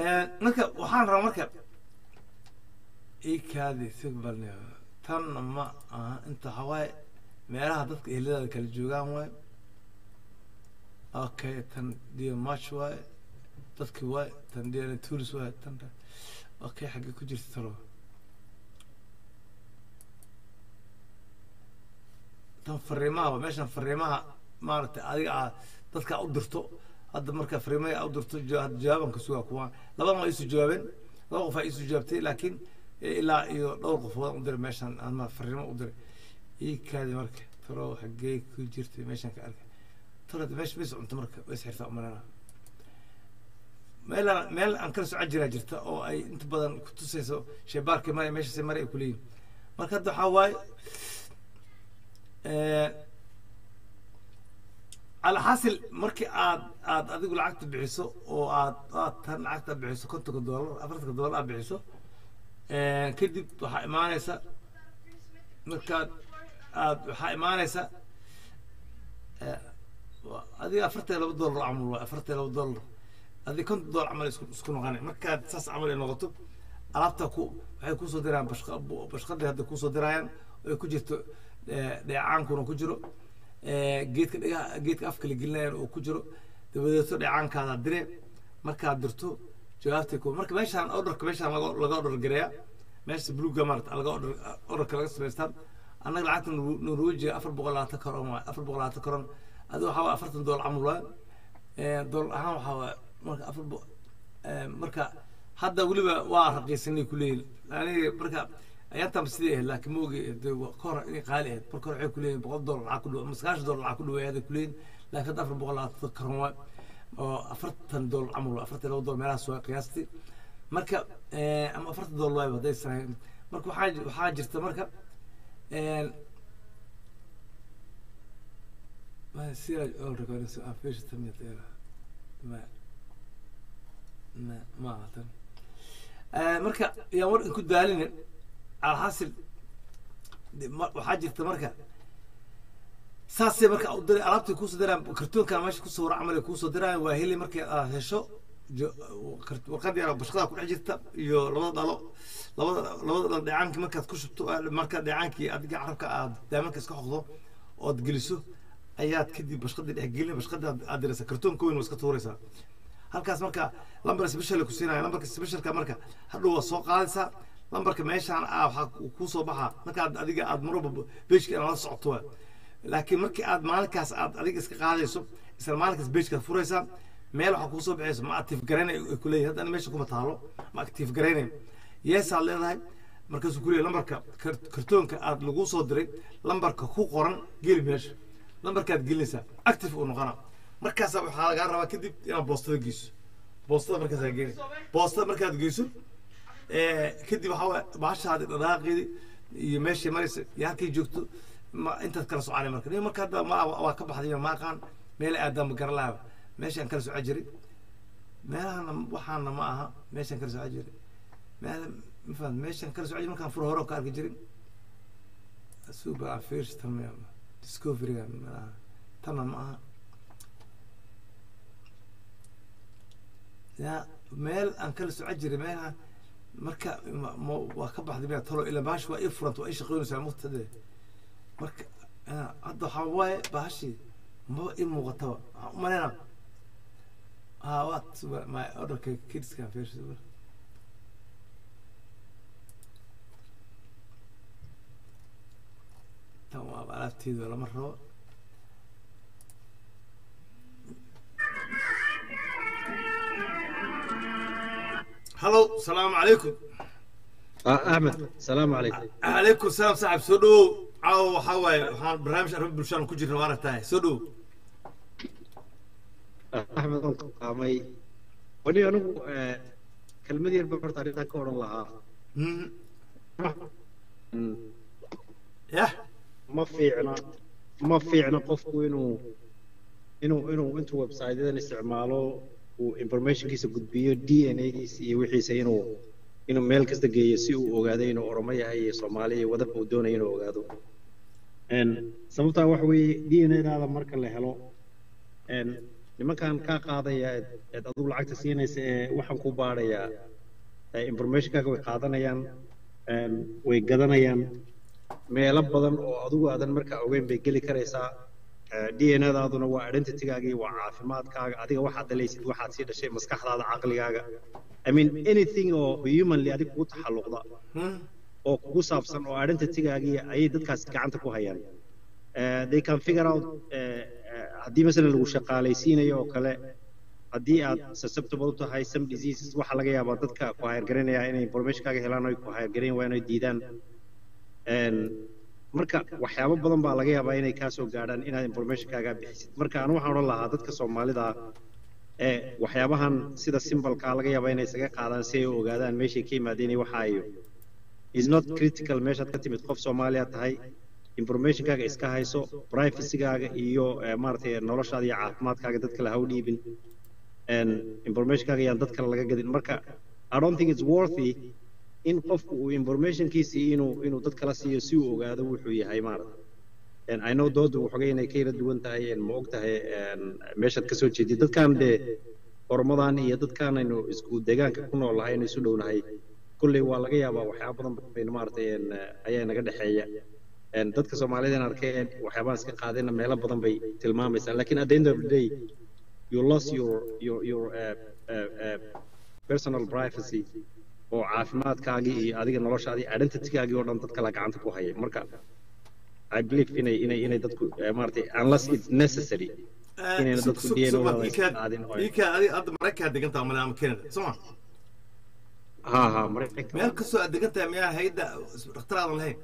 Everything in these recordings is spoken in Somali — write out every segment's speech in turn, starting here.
marka waxaan rabaa marka ikaadi sigbal tan ma aha inta hawaaye meelaha dadka eheladaada kala joogaan waaye okay tan dio march waaye dadki waaye tan dio turis waaye tan okay xaggee ku jirta talo tan fariimaha waa meeshan fariimaha maaragtay adiga aad dadka u dirto hadda marka fariimaha aad u dirto hadda jawaaban ka sugaa kuwa labadan waa isu jawaabeen laba qof aa isu jawaabtay laakiin ilaa iyo dhowr qofood u diray meeshan ama fariimo u diray ii kaadi marka talo xaggee ku jirtay meeshan ka arkay talo meesha mis cunto marka way isxirtaa umalana meel meel aan kala socon jiraa jirta oo ay inta badan kutusayso sheebaarkii mara meeshaasi mara ay kuleeyihin marka hadda waxaa waaye alxasil markii aad aad adigu lacagta bixiso oo aad aad tan lacagta bixiso kontonka doolar afartanka doolar aad bixiso kadib waxaa imaanaysa markaad aad waxaa imaanaysa adiga afartan laba doolar camal waay afartan laba doolar adiga konton doolar camal isku isku noqonay markaad saas camal ay noqoto alaabta ku waxay kusoo dirayaan bashqa bashqadii hadda kusoo dirayaan ay ku jirto dheecaankuna ku jiro geedka dhigaha geedka afka la gelinayaan oo ku jiro dabadeeto dheecaankaada dire markaad dirto jawaabtay ku marka meeshaan orderka meeshaan laga laga order gareeya meesha bluega maarata laga order orderka laga samaystaan annaga lacagta norwejiga afar boqol labaatan karon waay afar boqol labaatan karon adiga waxaa waay afartan doolar camal waay doolar ahaan waxaa waay marka afar marka hadda weliba waa raqiisanay kuleeyihin aniga marka ayaantan sidii ahayd laakiin maogi kahor inay qaali ahayd marka hore waxay kuleeyihin boqol doolar lacag ku dhow ama sagaashan doolar lacag ku dhow ayaday kuleeyihin laakiin hadda afar boqol labaatan karon waay oo afartan doolar camal waay afartan laba doolar meelahaas waay qiyaastii marka ama afartan doolar waayba hadday sahay marka waxaa waxaa jirta marka ما سيرة أول ريكوردينج سو فيش تمية تيرا ما ما ما أعتم آه مركا يا ور كنت دالين على حاصل وحاجة مركا saasay marka u diray alaabtii kuusoo diraan kartoonkan meesha kusoo wara camal ay kuusoo diraan waa heli markay aad hesho warqad yar bashqada ku dhex jirta iyo labada dhalo labada labada dhalo dheecaankii markaad ku shubto marka dheecaankii adiga carabka aad daamanka iska xoqdo ood geliso ayaad kadib bashqadii dhex gelin bashqada aad diraysaa kartoonka weyn waa iska tuuraysaa halkaas marka lambar special ku siinaya lambarka specialka marka hadhow waa soo qaadaysaa lambarka meeshaan ah waxaa kuu soo baxaa markaad adiga aad marwalba beejka inaad la socoto waa laakiin markii aad maalinkaas aad adiga iska qaadayso isla maalinkaas beejkaad furaysaa meel waxaa kuusoo baxayso ma active garaynay ay ku leeyihin hadda meesha kuma taalo ma active garaynay yeesaad leedahay markaasuu ku leeyahy lambarka kartoonka aad lagu soo diray lambarka ku qoran geli meesha lambarkaad gelinaysaa active uu noqonaa markaasa waxaa lagaa rabaa kadib inaad boostada geyso boostada markaasaa geli boostada markaad geyso kadib waxaa waay baashaadi dhadhaaqeedi iyo meeshay maraysa iyo halkay joogto ma intaad kala soconay marka nin marka hadda ma waa ka baxday ma aqaan meel aadaan ma garan lahaba meeshaan kala soco jiray meelahana waxaana ma aha meeshaan kala soco jiray meel ma fahant meeshaan kala soco jiray markaan fur hore ka arki jiray super affairs tan discoveryga meelaha tanna ma aha ya meel aan kala soco jiray meelaha marka waa ka baxday meel talo ilaa baash waa ii furanta waa ii shaqeynaysaa muqtade marka hadda waxaa waaye baashii maba ii muuqataba waxaan u maleyna ha waad my orderka kidskan fiirsa tan waa alaabteeda lama rabo هلو السلام عليكم آه احمد السلام عليكم عليكم السلام صاحب سودو عاو حواي waxaan barnaamij arrin bulshada ku jirna maaragtahay soo dhow axmed waan qaamay wani anigu kelmad yar baan horta arrintan ka odhan lahaa yah ma fiicna ma fiicna qofku inuu inuu inuu intuu website-yadan isticmaalo uu informationkiisa gudbiyo d n a-giisa iyo wixiisa inuu inuu meel kasta geeyo si uu ogaado inuu oromo yahay iyo soomaali iyo waddanka uu doonayo inuu ogaado sababtaa waxa weeye d n a-daada marka la helo nimankan kaa qaadaya eed eed adigu lacagta siinaysa ee waxaan ku baadhayaa ee informationkaaga way qaadanayaan een, way gadanayaan meelo badan oo adigu aadan markaa ogeyn bay geli karaysaa d n daaduna waa identitygaagii waa caafimaadkaaga adiga waxaad dhalaysid waxaad sii dhashay maskaxdaada caqligaaga i mean anything oo humanly adiga kugu taxalluqda Hmm. oo kugu saabsan oo identitygaagii ayay dadkaas gacanta ku hayaan Eh, they can figure out eh, eh, haddii masalan lagu shaqaalaysiinayo oo kale haddii aad susceptible u tahay some diseases waxaa laga yaabaa dadka ku hayargaranaya inay informationkaaga helaan oy ku hayargarayn waa inay diidaan Een, marka waxyaabo badan baa laga yaabaa inay kaa soo gaadhaan inaad informationkaaga bixisid marka anu waxaan odhan lahaa dadka soomaalida ee waxyaabahan sida simbalkaa laga yaabaa inay isaga qaadaan si ay u ogaadaan meeshay ka yimaadeen iyo waxa ay is not critical meeshaad ka timid qof soomaaliya tahay informationkaaga iska hayso privacygaaga iyo eh, maaragtay noloshaada iyo caafimaadkaaga dad kale ha u dhiibin And informationkaaga yaan dad kale laga gadin marka i don't think it's worthy in qofku uu informationkiisii inuu inuu dad kala siiyo si uu ogaado wuxuu yahay maaragtay And I know doodu waxoogay inay ka yara duwan tahay and ma og tahay and meeshaad kasoo jeedid dadkan dee oromadan iyo dadkan aynu isku deegaanka ku nool nahay aynu isu dhownahay kulley waa laga yaabaa waxyaaba badan baynu maaragtay een, ayaa naga dhexeeya Een, dadka soomaalida in arkeen waxyaabahan iska qaadayna meelo badan bay tilmaamaysaa lakin at the end of the day you lost your your your uh, uh, uh, personal privacy oo caafimaadkaagii iyo adiga noloshaadii identitygaagii oo dhan dad kala gacanta ku hayay marka I believe inay inay inay dadku eh, maaragtay unless it's necessary inayna Sug- dadku sug- DNA sug- wada ikaad- qaadin oo ay- ikaad adiga hadda maraykanka degantaa male ama canada soma ha ha maraykanka meel kastoo aad degan tahay miyaa hayadda dhakhtaraadan lahayn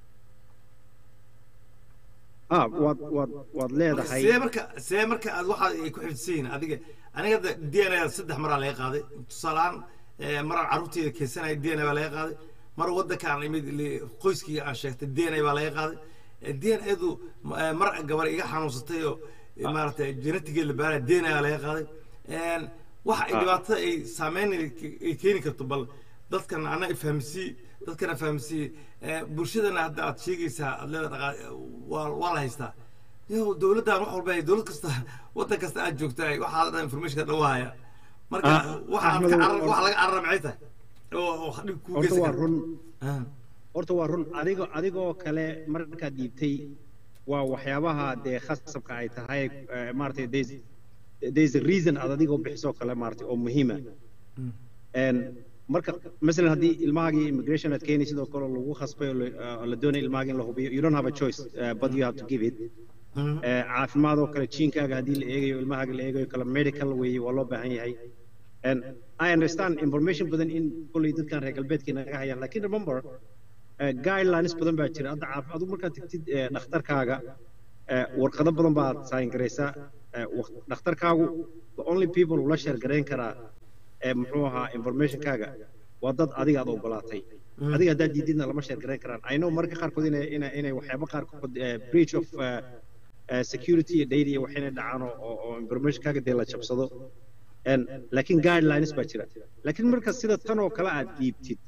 ha waad waad waad leedahay see marka see marka aad waxa ay ku xifdisan yihiin adiga aniga hadda d n a saddex maraa laga qaaday tusaalehaan eh, maraan carruurteyda keensanaya d n a baa laga qaaday mar waddankaan imid li- qoyskii aan sheegtay d n a baa laga qaaday d n adu mar gabar iga xanuunsatay oo eh, maaragtay genetigeed la baaraya d n a baa laga qaaday En, waxa ay Ah. dhibaatada ay saameyn ay keeni karto bal dadkan ana ifahmsii dadkana fahamsiiye Eh, bulshadana hadda aad sheegaysaa aad leeda dhaqa waa waa la haystaa yo dowladdan wax walba dowlad kasta waddan kasta aad joogtaa waxaa dhan informationka dhawahaya marka Ah, waxa aad ka Axmedow, carar or- waxa laga carara maxay tahay oo oo dhib kuu horta geysan waa kara run Ah. horta waa run adigo adigoo kale markaad dhiibtay waa waxyaabaha dee khasabka ay tahay eh, maaragtay there's there's a reason aad adigoo bixisoo kale maaragtay oo muhiima Mm. En marka masalan haddii ilmahaagii immigration aad keenay sidoo kale lagu khasbay oo la- oo la doonay ilmahaaga in la hubiyo you don't have a choice uh, but you have to give it Mm. Eh, caafimaad oo kale jiinkaaga haddii la eegayo ilmahaaga la eegayo kale medical weeye waa loo baahan yahay And I understand information badan in kolley dadkan reer galbeedka naga hayaan lakin remember eh, guidelines badan baa jira hadda caaf- adigu markaad tagtid eh, dhakhtarkaaga eh, warqado badan baad sign garaysaa Eh, waq- dhakhtarkaagu the only people ula sheer garayn karaa eh, muxuu ahaa informationkaaga waa dad adiga aad ogolaatay Mm. adiga haddaad diididna lama sheer garayn karaan i know marka qaarkood inay inay inay waxyaabo qaarkood eh, breach of eh, eh, security iyo data iyo waxayna dhacaan oo- oo oo informationkaaga dee la jabsado En, laakiin guidelines baa jira laakiin marka sida tan oo kale aad dhiibtid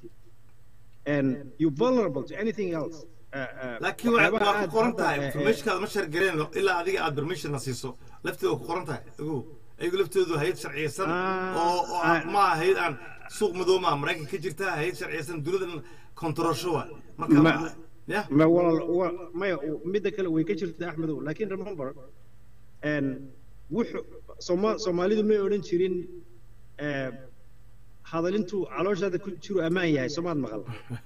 and you vulnerable to anything else eh, eh, laakiin waa waxyaabaha waa aad ku qoran hadda, tahay eh, eh, informationkaada ma shargareen ilaa adiga aad permission na siiso lafteeda waa ku qoran tahay ogow ayagu laftoodu hayad sharciyeysan Ah, oo oo ah. ma hayad aan suuq madow ma maraykan ka jirta hayad sharciyeysan dunidan kontrolsho waa marka Ma- ma- ya ma walaal wa- maya midda kale way ka jirtaa axmedow laakiin remember en, wuxuu sooma soomaalidu may odhan jirin eh, hadalintu calooshaada ku jiru ammaan yahay soomaad maqal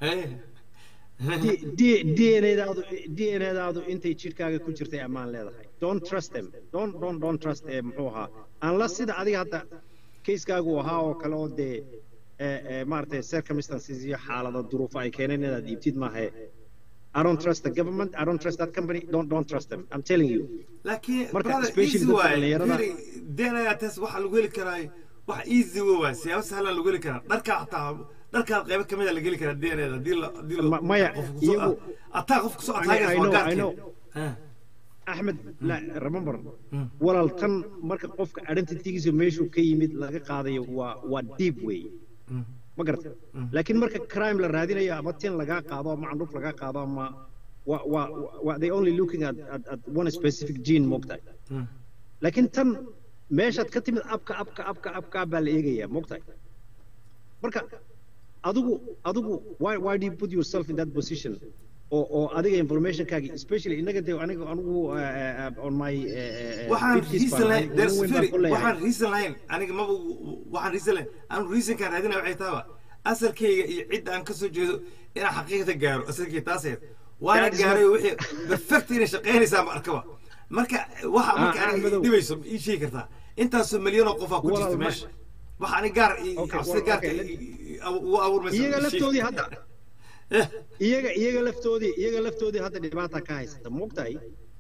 dnadaadu dnadaadu intay jidhkaaga ku jirtay ammaan leedahay don't trust them don't don't don't trust eh, muxuu ahaa unless sida adiga hadda kayskaagu ahaa oo kale oo dee eh, eh, maaragtay circumstances iyo xaalada duruufo ay keeneen inaad iibtid maahe I don't trust the government. I don't trust that company. Don't don't trust them. I'm telling you. laakiin Marka, brother especially easy dadka waaye dhalinyarada- very dna test waxaa lagu heli karaa wax easy wa waay siyaabo sahlan lagu heli karaa dharkaa hataa dharkaad qaybo kamid a laga heli karaa dna da hadii la hadii la Ma- maya, qof kusoo iyagu- ataa qof kusoo I- I ataagaysa know, waa I know. gaadkeed Ahmed, la, remember, Mm. walaal tan marka qofka identitygiisa meeshuu ka yimid laga qaadayo waa waa deep way. Ma garata? Laakiin marka crime la raadinayo ama tin lagaa qaado ama candhuuf lagaa qaado ama waa waa waa they only looking at, at, at one specific gene moogtahay. laakiin tan meeshaad ka timid abka abka abka abka baa la eegayaa mogtahay marka adigu adigu why why do you put yourself in that position oo oo adiga informationkaagi especially inaga de aniga anigu uh, uh, on my uh, waxaan 50s reason baan lahayn ahay, there's nin weyn baan very ku leeyahay. waxaan reason lahayn aniga maba waxaan reason lahayn anu reasonkaan raadinaya waxay tahaba asalkayga iyo cidda aan kasoo jeedo inaan xaqiiqata gaaro asalkayga taaseed waana That is gaaray wixii perfect inay shaqaynaysaa ma arkaba marka waxa marka Ah, ah, aniga madow. dhibayso ma ii sheegi kartaa intaasoo milyan oo qofaa ku Walaal, jirta ma- meesha waxa ani gaar i- Okay, cabsida well, gaarka okay, i- i- i- ugu abuurmaysa iyaga ma ii sheegi. laftoodii hadda Eh, iyaga iyaga laftoodii iyaga laftoodii hadda dhibaata ka haysata mogtahay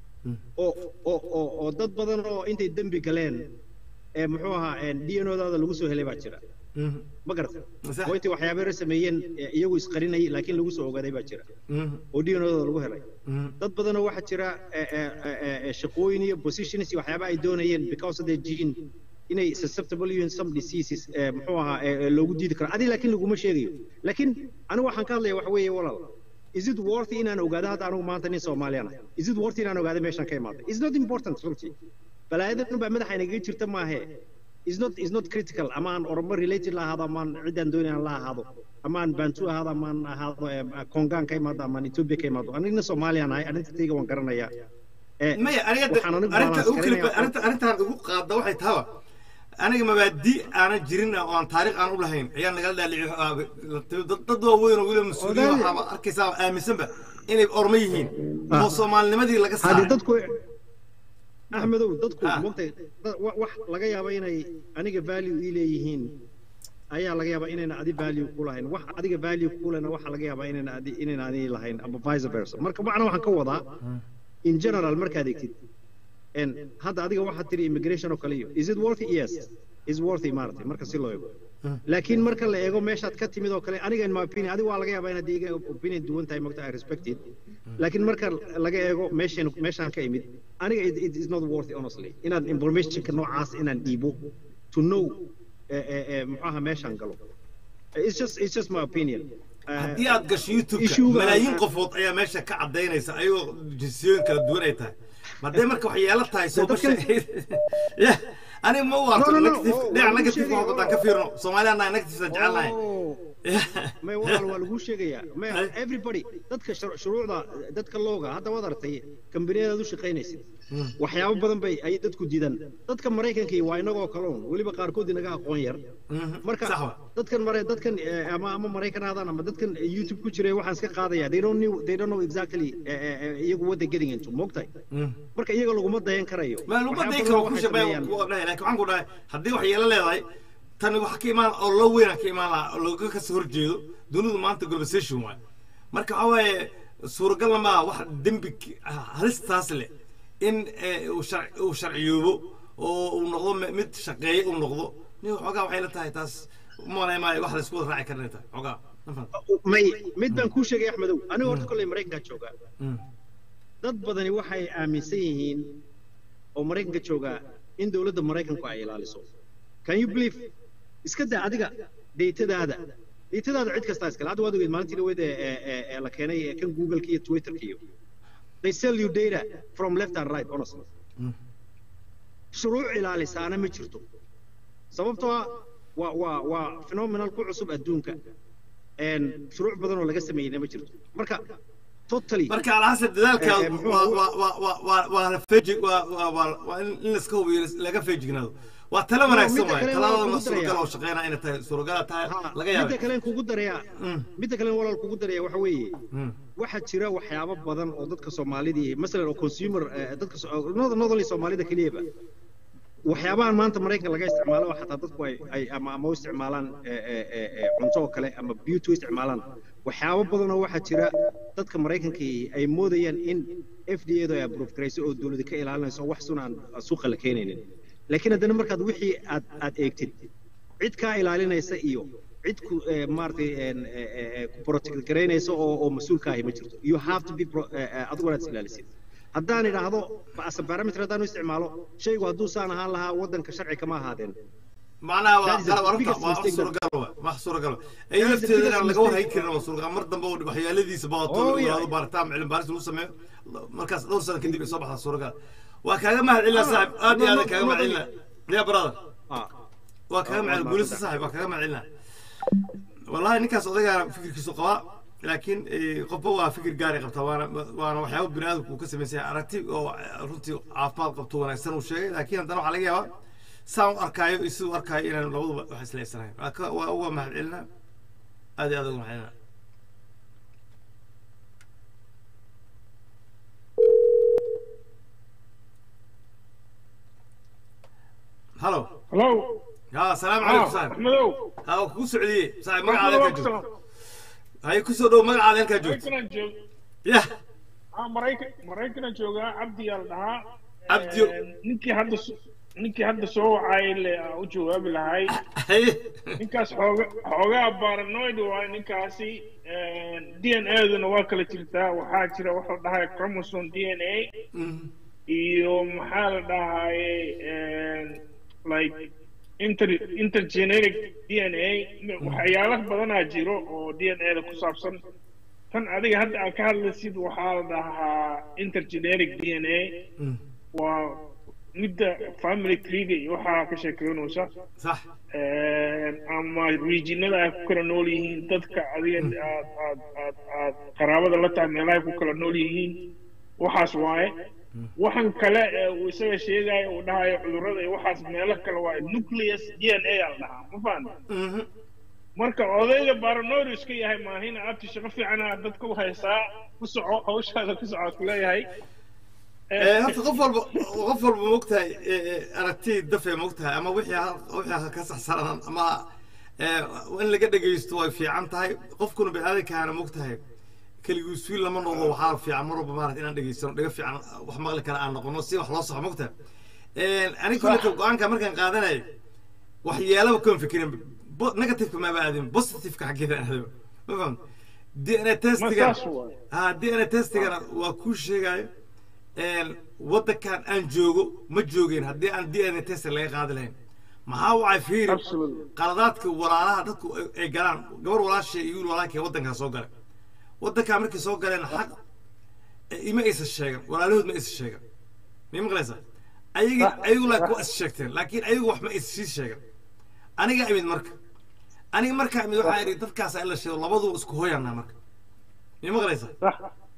oo oo oo oo dad badan oo intay dembi galeen ee muxuu ahaa d n odaada lagu soo helay baa jira mhm, ma garata Sax. oo intay waxyaaba yar sameeyeen ee iyagu isqarinayay laakiin lagu soo ogaaday baa jira mhm, oo d n odada lagu helay mhm, dad badanoo waxaa jira ee, ee, ee, ee, shaqooyin iyo positions iyo waxyaaba ay doonayeen because of their gene inay susceptible yihiin some diseases ee, muxuu ahaa ee, ee, loogu diidi karo adi laakiin laguma sheegayo laakiin anigu waxaan ka hadlaya waxa weeye walaal is it worthy inaan ogaado hadda anigu maanta nin soomaaliyan ah is it worthy inaan ogaado meeshaan ka imaaday is not important runtii balaayadan baa madaxa inaga jirta maahe is not is not critical ama aan oromo related la ahaado amaan ciddaan doonayaan la ahaado amaan bantu ahaado amaan ahaado eh, kongaan ka imaado amaan ethiopia ka imaado anigna soomaaliyan ahay arintayga waan garanayaa Eh, maya aniga de- waxaan anigu arrinta balance ugu kala garanayaa- arrinta arrintaan ugu qaadda waxay tahaba aniga mabaadi aanan jirin oo aan taariikh aan u lahayn ayaa nagala dhaalici dad dad waaweyn oo weliba mas-uuliyiin Odaal- waxaaba arkaysaa aaminsanba inay ormo yihiin oo soomaalinimadii laga hadi saaray dadku axmedow dadku Ah. mogtay da- wa- wax laga yaaba inay aniga value ii leeyihiin ayaa laga yaabaa inayna adi value ku lahayn wax adiga value ku lena waxaa laga yaabaa inayna adi inayna adi lahayn ama vice versa marka macna waxaan ka wadaa in general markaad egtid en hadda adiga waxaad tiri immigration oo kale iyo is it worthy yes is worthy maaragtay marka si loo eego laakiin marka la eego meeshaad ka timid oo kale aniga in my opinion adiga waa laga yaabaa inaad iga opinion duwan tahay mogta i respect it laakiin marka laga eego meeshan meeshaan ka imid aniga it, it is not worthy honestly inaan informationka noocaas inaan dhiibo to know eh, eh, eh, muxuu ahaa meeshaan galo it's just it's just my opinion Eh, haddii aad gasho youtube-ka issue-ga- malaayiin qofood ayaa meesha ka cadaynaysa ayagoo jinsiyooyin kala duwan ay tahay hadday marka waxyeelo tahay soo basha ya aniga ma u arko No, no, no, negative oo- dhinac waa negative lagu waa sheegay, wadaan ka fiirno soomaaliya annaga negative aan jecelnahay Oh. may walaal waa lagu sheegayaa may Ay. everybody dadka shur- shuruucda dadka looga hadda waad aragtay kambaniyadaad u shaqaynaysid waxyaabo badan bay ay dadku diidaan dadka maraykanka waa inagoo kaloon weliba qaarkood inaga aqoon yar marka sax wa dadkan mare dadkan eh, ama ama maraykan aadaan ama dadkan youtube ku jiray waxaan iska qaadaya they don't know they don't know exactly eh, eh, eh, iyagu what they getting into moogtahay marka iyaga laguma dayan karayo ma lagu Waxyaabo dayi badan karo ku waxay shabay sameeyaan. ku dhahay laakiin waxaan ku dhahay haddii waxyeelo leedahay tan waxa ka imaan oo loo weynaa ka imaan lahaa oo looga kasoo horjeedo dunidu maanta globalization waay marka waxa waaye suuragalna maaha wax dembi ki- halistaas leh in eh, uu sharc- uu sharciyoobo oo uu noqdo mi- mid shaqeeye uu noqdo nin xoogaa waxay la tahay taas umalay maayo wax la isku wada raaci karna tahay xoogaa ma fahamta? may mid baan kuu sheegay axmedow aniga horta kolley maraykankaa joogaa Mm. dad badani waxay aaminsan yihiin oo maraykanka joogaa in dowladda maraykanku ay ilaaliso can you believe iska daa adiga deytadaada deytadaada cid kastaa iskale hadda waad ogeed maalintii dhaweyd ee ee- ee- ee la keenay ee kan googleka iyo twitterka iyo they sell you data from left and right honestly Mm. shuruuc ilaalisaana ma jirto sababtoo ah waa waa waa phenomenal ku cusub adduunka een shuruuc badan oo laga sameeyeyna ma jirto marka totally marka alxasan dadaalka Eh, eh, muxuu waa ahaa? waa waa waa waa waa la feeji waa waa waa waa in in laska hubiyo laga feejignaado waa talo wanaagsan midda waay kale talada waa ma kugu suuragal daraya. oo shaqeynaa inay tahay suuragala tahay Ha, laga midda yaabay kale kugu daraya Mm. midda kale walaal kugu daraya waxa weeye Mm. waxaa jira waxyaabo badan oo dadka soomaalidii masalan oo consumer eh, dadka so- not not only soomaalida keliyaba waxyaabahan maanta maraykanka laga isticmaalo oo xataa dadku ay ay ama ama u isticmaalaan eh, eh, eh, eh, cunto oo kale ama beauty u isticmaalaan waxyaabo badan oo waxaa jira dadka maraykanka ay moodayaan in f d a du ay approve garayso oo dowladda ka ilaalinayso wax sun aan suuqa la keenaynin laakiin haddana markaad wixii aad aad eegtid cid kaa ilaalinaysa iyo cid ku eh, maaragtay een, eh, eh, eh, ku protect garaynaysa oo oo mas-uulka ahi ma jirto you have to be pro- eh, eh, adigu inaad is ilaalisid haddaan idhaahdo as a parameter haddaan u isticmaalo shaygu hadduu saan ahaan lahaa waddanka sharci kama ahaadeen macnaha waa That is the qalab arrinta biggest waa wax mistake suuragal waa wax suuragal ay That is the lafteeda biggest inaan laga mistake. warhayn karin waa suuragal mar dambe oo waxyeeladiisa baato Oh, lagu yeah. yiraahdo baaritaan cilmi baaris lagu sameeyo markaas dhowr sano kadib ay soo baxdaa suuragal waa kaaga mahad celina saaxib aad iyo aad no, kaaga no, mahad no, celina ya brother ah waa kaga Waa- macel waa guulista mahadsan. saaxib waa kaga macelina wallahi ninkaas odagaa fikirkiisu qabaa laakiin eh, qofba waa fikir gaari qabtaa waana waana waxyaaba bini aadamku uu ka samaysan yahay aragti oo eh, runtii caafimaad qabto wanaagsan uu sheegay laakiin haddana waxaa laga yaabaa saan u arkaayo iyo siduu arkaayo inaan labaduba wax isleysanayn waa ka- waa uga mahad celina aad iyo aad uga mahad celina halo Hello. ya salaamu Ah, calaykum saaxib Axmedow. ha waa kugu socdiyey saaxib Axmedow, magacaada waa halkaa ku joogto salaam. haye kusoo dhow magacaada halkaa joogto Maraykanaan joog- yah ah, Maraykan- Maraykanaan joogaa cabdi yaa la dhahaa Cabdiyo. Eh, ninkii hadda so- ninkii hadda soo wacay le aan u jawaabi lahay haye ninkaas xooga xoogaa paranoid waaye ninkaasi d n a-duna waa kala jirtaa waxaa jira waxa la dhahay chromosome d n a Mhm. iyo maxaa la dhahaye like inter intergenetic d n a waxyaalo badanaa jiro oo d n a da ku saabsan tan adiga hadda aad ka hadlaysid waxaa la dhahaa intergenetic d n a Mhm. waa midda family treega iyo waxaa ka sheekeynaysa sax ama regionada ay ku kala nool yihiin dadka adiga aad aad aad aad qaraabada la tahay meelaha ay ku kala nool yihiin waxaas waaye waxan kale ee uu isaga sheegayo uu dhahayo cudurrada iyo waxaas meelo kale waaye nucleus d n a aa la dhahaa ma fahamta Mhm. marka odayga paranoid iska yahay maahina abti shaqo fiicana dadka u haysaa ku soco hawshaada ku soco ku leeyahay Eh, horta qof walba qof walba mogtahay aragti dafay mogtahay ama wixii ha- wixii ha ka saxsanaan ama eh, in laga dhegaysto way fiican tahay qofkuna biniaadankaana mogtahay keligiis wiil lama noqdo waxaa fiican mar walba maarata inaan dhegaysano dhaga fiican wax maqli kara aan noqono si wax loo saxo mogtahay aniga kulleta go-aanka markaan qaadanay waxyeelaba kuma fikirin Bo- negativeka maaba aadin positiveka xaggeeda aadaba ma faham d n a ma testiga saas waaye ha d n a testigana waa kuu sheegayo een, waddankan aan joogo ma joogeen haddii aan d n a test laga qaadi lahayn maxaa wacay fiiri Absolutely. qaladaadka walaalaha dadku ay- ay galaan gabar walaashay iyo wiil walaalkay waddankaa soo galay waddankaa markay soo galeen xaq eh, ima aysan sheegan walaalahood ma aysan sheegan may maqlaysaa ayaga ayagu laa ku is sheegteen laakiin ayagu wax ma aysan sii sheegan aniga imid marka aniga markaa imid waxaa idhi dadkaas in la sheego labaduba isku hooyanaa marka may maqlaysaa sax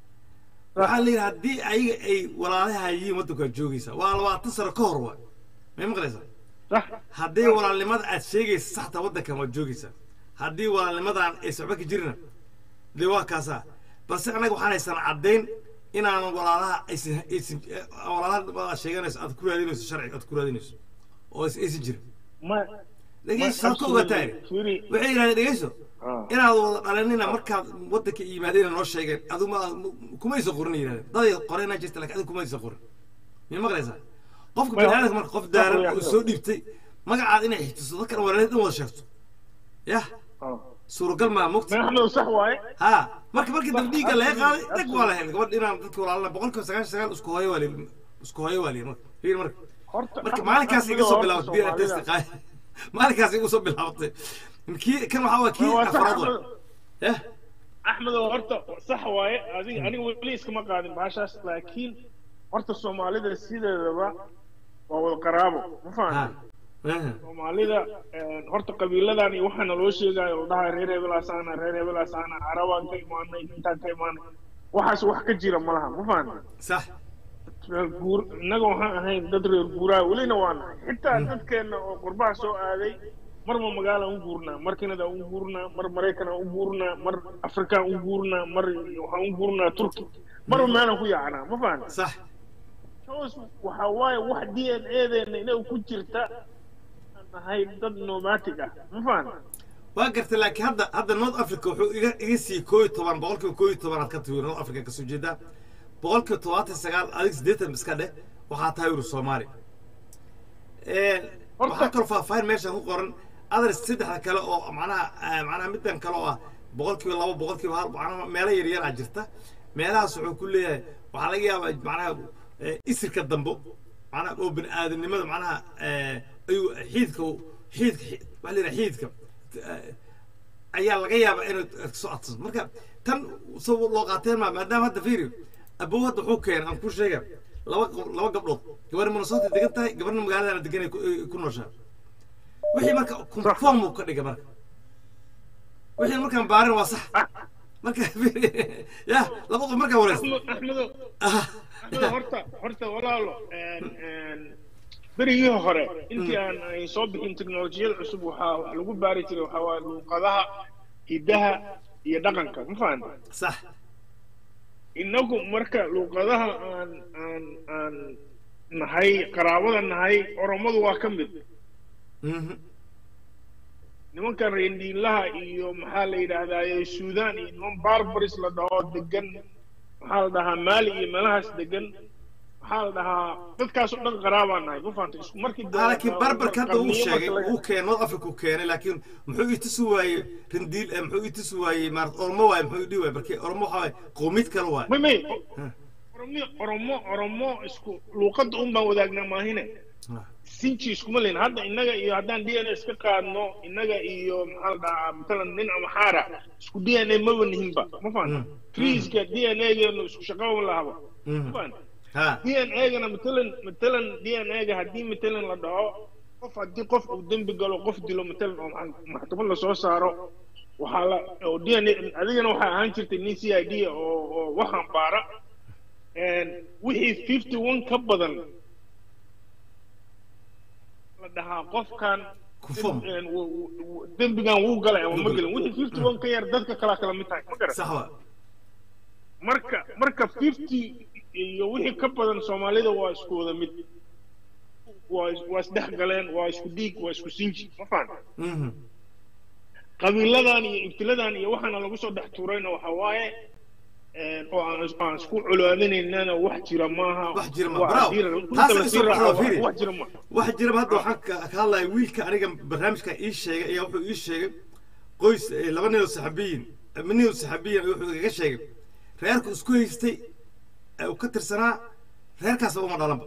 waxaa la yidhi haddii ayaga ay walaalaha yihiin waddankaa joogaysaa waa labaatan sano ka hor waa may maqlaysaa sax haddii walaalnimada aad sheegaysa saxta waddankan waad joogaysaa haddii walaalnimadan aysan waxba ka jirina dee waa kaasaa balse annaga waxaan haysan caddayn inaanan walaalaha aysan aysan walaalaha aad sheeganayso aad ku raadinayso sharci aad ku raadinayso oo aysan aysan jirin ma dhegeyso saad ka ogataa Fiiri. waxay yidhahdeen dhegeyso Ah. inaad wada dhalanina markaad waddanka yimaadeen noo sheegeen adigu ma kumaysa qorin yidhahdeen daday qorena jirta laakiin adigu kumaysa qorin miya maqlaysaa qofka Ma- biniaadamka marka qof daaran ma- oo soo dhiibtay magacaad inay xigtiso dadkan walaaleed in wada sheegto yah Ah. suuragal maa mugta madaxdu sax waaye ha marka markii dambe dhiigga laga qaaday dhag waa la helay gabadh inaan dadka walaalna boqolkiiba sagaashan sagaal isku hooyo waa lihi isku hooyo waa lihi marka fiir marka horta marka maalinkaas iga soo horta bilaabatay DNA test Soomaalida- qaay maalinkaas igu soo bilaabatay kii kan waxaa waa kii waa sax afraad waa Axmed. yah axmed oo horta sax waaye adiga aniga weli iskama qaadin baashaas laakiin horta soomaalida sideedaba waa wada qaraabo ma ha fahamtay aha. soomaalida een, horta qabiiladan iyo waxaana loo sheegayo oo dhahay reer hebelaasaana reer hebelaasaana carabaan ka imaanay intaan ka imaanay waxaas wax ka jira ma laha ma fahamtay sax reer guur innaga waxaan ahayn dad reer guuraa welina waa nahay xitaa dadkeenna oo qurbaha soo aaday marba magaalaan u guurnaa mar kanada u guurnaa mar maraykanaan u guurnaa mar afrikaan u guurnaa mar waxaan u guurnaa turki marba meelaan ku yaacnaa ma fahamtay sax Shows waxa waaye wax d n a-deena inay ku jirta aan nahay dad nomadic ah ma fahamtay waa gartay laakiin hadda hadda north africa wuxuu iga iga siiyey koo iyo toban boqolkiiba koo iyo tobanaad ka tahay north africa kasoo jeedaa boqolkiiba todobaatan sagaal adig siddeetan iska dheh waxaa tahay uru soomaali waxaa kaloo faahfaahin meesha ku qoran adres saddexda kale oo macnaha eh, macnaha midan kale oo ah boqolkiiba labo boqolkiiba hal macnaha meelo yar yar aa jirta meelahaas wuxuu ku leeyahay waxaa laga yaabaa macnaha eh, isirka dambo macnaha oo bini aadamnimada macnaha eh, ayuu xiidka uu- xiidka xi- waxaa la yidhaha xiidka eh, ayaa laga yaabaa inuu soo adsan marka tan soo loo qaateen ma maadaama hadda fiiri abow hadda wuxuu keenay aan ku sheega laba qof- laba gabdhood gabarna minnesota degan tahay gabarna magaaladana degan ay ku- ay ku nooshaa wixii marka conform uu ka dhigay marka wixii markaan baarin waa sax marka ya laba qof markaa wareysta axmed axmedo axmedo horta horta walaalo een, een, berigii hore intii aan ay soo bixin teknolojiyada cusub waxaa wax lagu baari jiray waxaa waaye luuqadaha hidaha iyo dhaqanka ma fahanta sax inagu marka luuqadaha aan aan aan nahay qaraabada nahay oromadu waa ka mid Mhm. nimankan reendhiinlaha iyo maxaa la yidhaahdaa suudaan iyo niman barbaris la dhaho degan maxaa la dhahaa maali iyo meelahaas degan maxaa la dhahaa dadkaas oo dhan qaraabaa nahay ma fahanta isku markii Ah, laakiin barbarka hadda uu qarniyo sheegay marka laga- uu keenay north africa uu keenay laakiin muxuu i tusi waayey rindiil eh, muxuu i tusi waayey maarata oromo waaye muxuu i dhihi waayey markii oromo waxaa waaye qowmiyad kale waaye may may Huh. oromo oromo oromo isku luuqadda un baan wadaagnaa maahine Ah, sinji iskuma leyn hadda innaga iyo haddaan d n a iska qaadno innaga iyo maxaa la dhahaa matalan nin ama xaara isku d n a maba nihinba ma fahanta Mm. friiska d n a geenu isku shaqaba lahaba ma mhm. fahanta ha d n a-gana matalan matalan d n a-ga haddii matalan la dhaho qof haddii qof uu dembi galo qof dilo matalan oo maxa- maxkamad lasoo saaro waxaa la oo d n a adigana waxaa ahaan jirtay nin c i d oo oo waxaan baara een, wixii fifty one ka badan la dhahaa qofkan Kufum. een, wu- wu- wu- dembigan wuu galay ama ma gelin wixii fifty one ka yar dadka kalaa kala mid tahay ma garan sax waa marka marka fifty iyo wixii ka badan soomaalida waa isku wada mid waa is- waa isdhex galeen waa isku dhiig waa isku sinji ma fahanta Mhm. qabiiladan iyo ibtiladan iyo waxaana lagu soo dhex tuurayna waxa waaye een, oo aan is- aan isku culaaminaynana wax jira maaha Wax jira ma- Waa bravo. haddii la- runta Taas la ay sii soo raaco, baxdo, wax- fiiri. wax jira maaha waxa jira hadda waxaan ka ka hadlaya wiilka aniga barnaamijka ii sheegay ayaa wuxuu ii sheegay qoys eh, laba nin oo saxaabiyin ama nin oo saxaabiyin wuxuu igaga sheegay reerku isku haystay ee uu ka tirsanaa reerkaasba uma dhalanba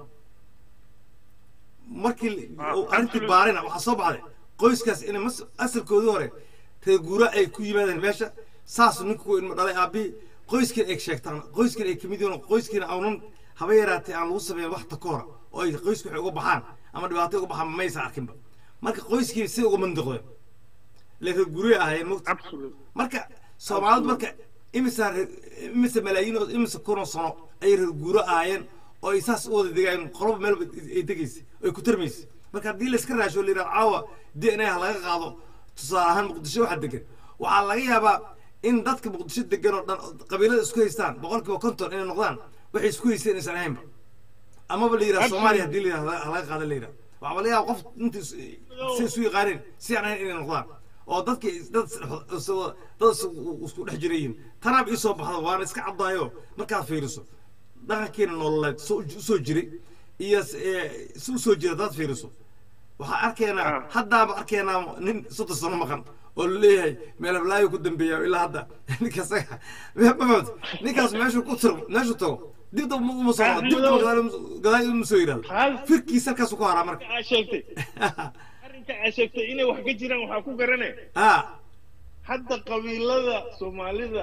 markii Ah, uu arrintii absolutely. baarina waxaa soo baxday qoyskaas inay mas asalkoodii hore reer guura ay ku yimaadeen meesha saas ninku ilma dhalay aabbihii qoyskiina ay sheegtaan qoyskiina ay kamid yihiin oo qoyskiina aunan haba yaraatee aan lagu sameyn wax takoora oo ay qoysku waxay uga baxaan ama dhibaato uga baxaan maysa arkinba marka qoyskii si uga mandiqdeen le reer guurey ahaayeen mogta absolute marka soomaalidu marka imisa reer- imisa malaayiin oo imisa kun oo sano ayay reer guuro ahaayeen oo ay saas u wada degaayeen qoloba meel ay degaysay oo ay ku tarmaysay marka haddii layska raasho la yidhaha caawa d n a ha laga qaado tusaale ahaan muqdisho waxaa degan waxaa laga yaabaa in dadka muqdisho degan oo dhan qabiilada isku haystaan boqol kiiba konton inay noqdaan waxay isku haysteen inaysan ahaynba amaba la yidhaha soomaaliya haddii la yidhaha ha laga qaada la yidhaha waxaa laga yaaba qof inta is- si isu yaqaaneen si aan ahayn inay noqdaan oo dadkii dad is- is- dad is- isku dhex jirayiin tanaab ii soo baxda waana iska caddaayo markaad fiiriso dhaqankeena nololeed soo usoo jiray iyo s- ee, si usoo jira dad fiiriso waxaa arkaynaa Ah. haddaaba arkaynaa nin soddon sano maqan oo laleeyahay meelablaayo ku dambeeya ilaa hadda ninkaas mafahmta ninkaas meeshuu ku tiro meeshuu tago dib dab uma soo Ah, dib madow. gadaal uma soo yidhahdo Hal- firkiisa halkaasuu ku haraa marka aa sheegtay arrinka aa sheegtay inay wax ka jiraan waxaa ku garane ha hadda qabiilada soomaalida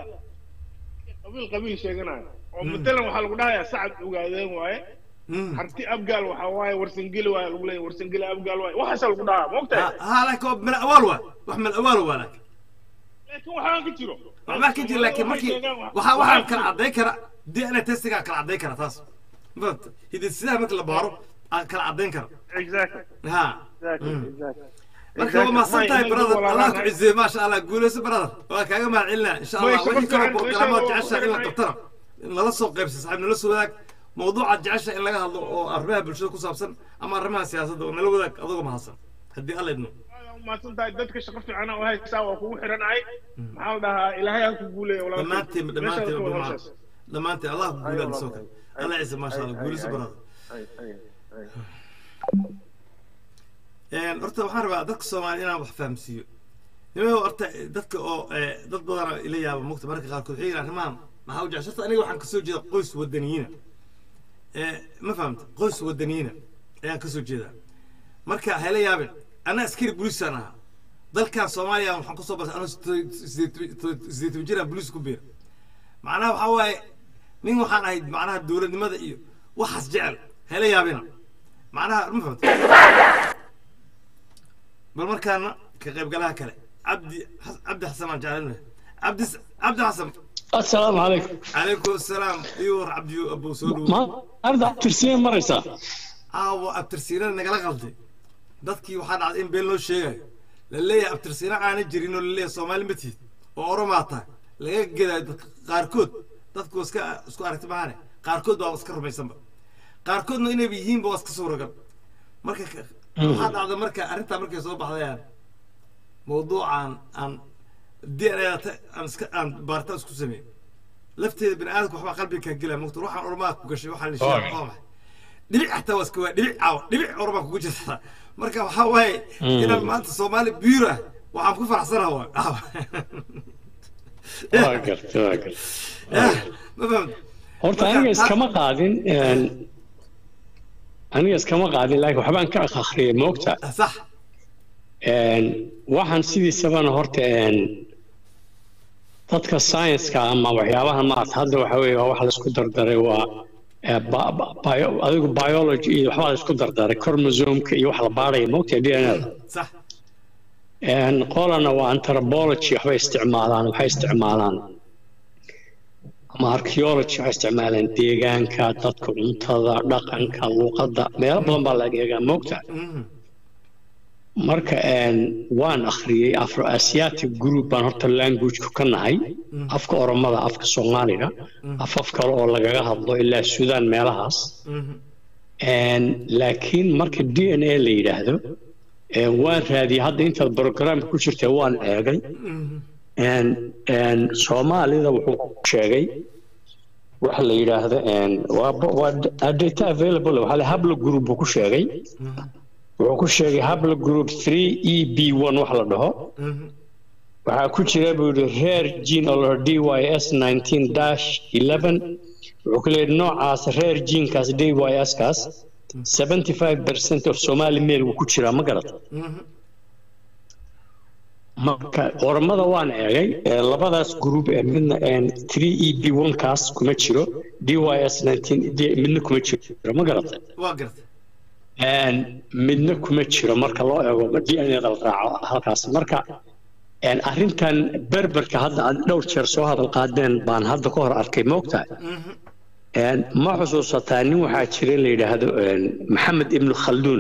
qabiil qabiil sheeganaya oo matalan waxaa lagu dhahayaa sacad ogaadeen waaye Mm. harti abgaal waxaa waaye warsangeli waaye lagu leeyahay warsangeli abgaal waaye waxaasaa lagu dhahaa ma ogtahay Ha- ha laakiin waa mel awaal waa wax mel awaal waa laakiin laakiin waxaan ka jiro waxbaa ka jira laakiin markii sheegaan wax- waxaa waxaan waxaa kala jiro. caddayn kara dna testigaa kala caddayn kara taas mafahmta hidisidaha marka la baaro aa kala caddayn kara exactly ha exactly Mm. exactly marka waa mahadsan tahay brother allah ku cizeeye maasha allah guuleyso brother waa kaaga mahad celinaa insha allah Way wixii kaloo shaqo programmaad fiican, jecesha in la way qabtana nala soo qaybsa saaxiib nala soo wadaag mawduucaad jecesha in laga hadlo oo arrimaha bulshada ku saabsan ama arrimaha siyaasadda oo nala wadaag adagoo mahadsan haddii alla idmo mahadsan tahay dadka shaqo fiicana oo haysaa waa kugu xiranahay maxaa la dhahaa ilaahay ha ku guuleeya walaalkay. dhammaantiin Meeshaad dhammaantiin ku wada dhammaan hawshaas. dhammaantiin allah ku guulaad soo kale allah ciise maasha allah guuleyso brother Een, horta waxaan rabaa dadka soomaali inaan wax fahamsiiyo nimayo horta dadka oo eh, dad badana ila yaaba mogta marka qaarkood waxay yidhahan arrimahan maxaa u jecel horta aniga waxaan kasoo jeeda qoys wadaniyiina Eh, ma fahamta qoys wadaniyiina ayaan kasoo jeedaa marka hayla yaabin anna askari booliisaan ahaa dalkan soomaaliya waxaan kusoo bartay anoo sideed toban jiraan booliis ku biira macnaha waxaa waaye nin waxaan ahayd macnaha dowladnimada iyo waxaas jecel hela yaabina macnaha ma fahamta bal markaana ka qaybgalaha kale cabdi cabdi xasan aan jeclan cabdi cabdi xasan السلام عليكم calaykum asalaam iyo war cabdi abow soo dhowo ما أرد ترسين مريسا aawo abtirsiinana nagala qalday dadkii waxaa dhacday in been loo sheegayo la leeyahay abtirsiina aana jirin oo la leeyahay soomaali ma tihid oo oromaa tahay laga gedayo dadka qaarkood dadku waa iska isku aragti maahane qaarkood baa iska rumaysanba qaarkoodna inayba yihiinba waa iska suuragal marka ka- waxaa dhacda marka arrintaa markay soo baxdayaan mawduucan aan d n a aan iska aan baaritaan isku sameyn lafteeda bini aadamka waxbaa qalbiga kaa gelaya mogta waxaan oromaa ku gashay waxaa la sheegay waa maxay dhibic xataa waa iska waa dhibic caawa dhibic oromaa kugu jirta marka waxaa waaye inaan maanta soomaali biiro ah waxaan ku faraxsanaha waa caawa واقرت واقرت ma fahamta horta aniga iskama qaadin een, aniga iskama qaadin laakiin waxbaan ka akhriyay moogta sax Een, waxaan sidiisabana horta een, dadka science-ka ama waxyaabaha maarata hadda waxa weeye waa wax laisku dardaray waa eh, ba- ba- bio- adigu biology iyo waxbaa laisku dardaray chromosomka iyo wax la baaraya moogta d n a sax Een, qolana waa anthropology waxbay isticmaalaan waxay isticmaalaan ama archaeology waxay isticmaalaan deegaanka dadka cuntada dhaqanka luqadda meelo badan baa laga eegaa moogta Mhm. marka een, waan akhriyey afro asiatic group baan horta languageka ka nahay afka oromada afka soomaaliga afaf kale oo lagaga hadlo ilaa suudaan meelahaas Mhm. Een, laakiin marka d n a la yidhaahdo een, waan raadiyey hadda intaad programka ku jirta waan eegay Mhm. Een, een, soomaalida wuxuu ku sheegay waxa la yidhaahdo een, waa bo- waa d- data available waxaa la habla group buu ku sheegay wuxuu ku sheegay habla group 3 e b 1 wax la dhaho Mhm. waxaa ku jira buu yidhi reer gene oo la d y s 19 dash 11 wuxuu ku leeyahay noocaas reer genekaas d y s kaas 75 percent of somali male wuu ku jiraa ma garata Mhm. marka oromada waan eegay ee labadaas group ee midna een 3 e b 1 kaas kuma jiro d y s 19 d- midna kuma jiro ma garatay waa gartay Een, midna kuma jiro marka loo eego d n a la raaco halkaas marka een, arrintan berberka hadda aad dhowr jeer soo hadal qaadeen baan hadda ka hor arkay moogtahay Mhm. Een, ma xusuusataa nin waxaa jira la yidhaahdo een, maxamed ibnu khalduun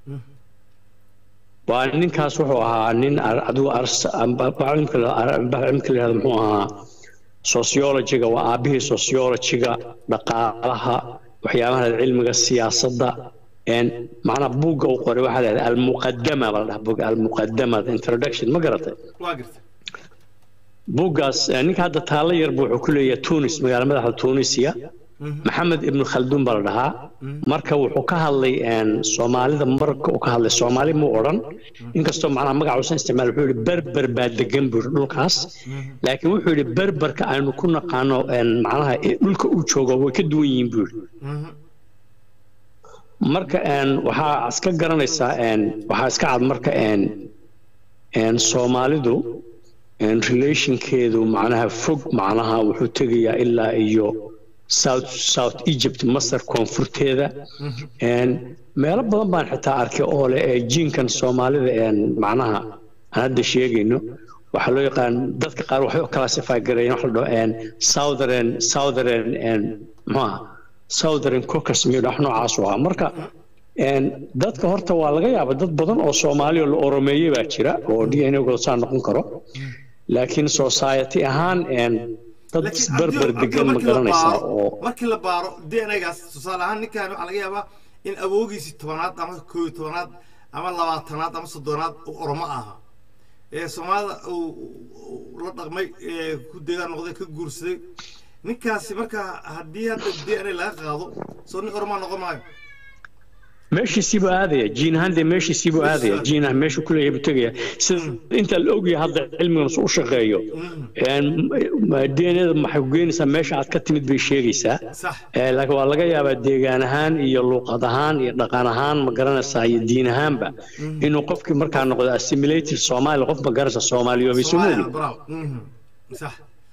waa ninkaas wuxuu ahaa nin ar- adigu ars- amba- cilmka la- ar- cilmka la yidhahdo muxuu ahaa sociologiga waa aabihii sociologiga dhaqaalaha waxyaabaha cilmiga siyaasadda een macnaa buugga uu qoray waxaa la yidhahda almuqadama baa la dhaha buugga almuqadama the introduction ma garatay waa gartay buuggaas eh, ninka hadda taalo yarba wuxuu ku leeyahay tunis magaala madaxda tunisia maxamed ibnu khalduun baa la dhahaa marka wuxuu ka hadlay een, soomaalida marka uu ka hadlay soomaali muu odhan inkastoo macnaha magaca uusan isticmaal wuxuu yidhi berber baa degan buu yidhi dhulkaas laakiin wuxuu yidhi berberka aynu ku naqaano een, macnaha ee dhulka uu joogo way ka duwan yihiin buu yidhi Mhm. marka een, waxaa iska garanaysaa een, waxaa iska cad marka een, een, soomaalidu een, relationkeedu macnaha fog macnaha wuxuu tegayaa ilaa iyo south south egypt masar koonfurteeda een, meelo badan baan xitaa arkay oo leh ee jiinkan soomaalida een, macnaha aan hadda sheegayno waxaa loo yaqaan dadka qaar waxay u classify gareeyeen wax la dhaho een, southern southern een, muxuu ahaa southern caucus miyuu dhax noocaas u ahaa marka een, dadka horta waa laga yaabaa dad badan oo soomaali oo la oromeeyey baa jira oo d n a saa noqon karo laakiin society ahaan een, dad Laakiin isberber Abdi- degan ma markii la garanaysaa baaro- oo markii la baaro dnagaas tusaale ahaan ninkan waxaa laga yaabaa in awoogiisii tobanaad ama koob iyo tobanaad ama labaatanaad ama soddonaad uu oromo ahaa ee soomaalida uu uu la dhaqmay ee ku deegaan noqday ka guursaday ninkaasi marka haddii hadda d n a laga qaado soo nin oromaa noqon maayo meeshiisiibuu aadaya jiin ahaan dee meeshiisiibuu aadaya jiin ah meeshuu ku leeyahay buu tegaya sida inta la ogyahay hadda cilmigan u shaqeeyo d n a maxay ku geenaysaa meesha aad ka timid bay sheegaysaa sax Eh, laakiin waa laga yaabaa deegaan ahaan iyo luuqad ahaan iyo dhaqan ahaan ma garanaysaa iyo diin ahaanba inuu qofkii markaa noqdo assimilated soomaali qof ma garanaysa soomaaliyoobay Soomaaliya, somaali bravo. Mhm. sax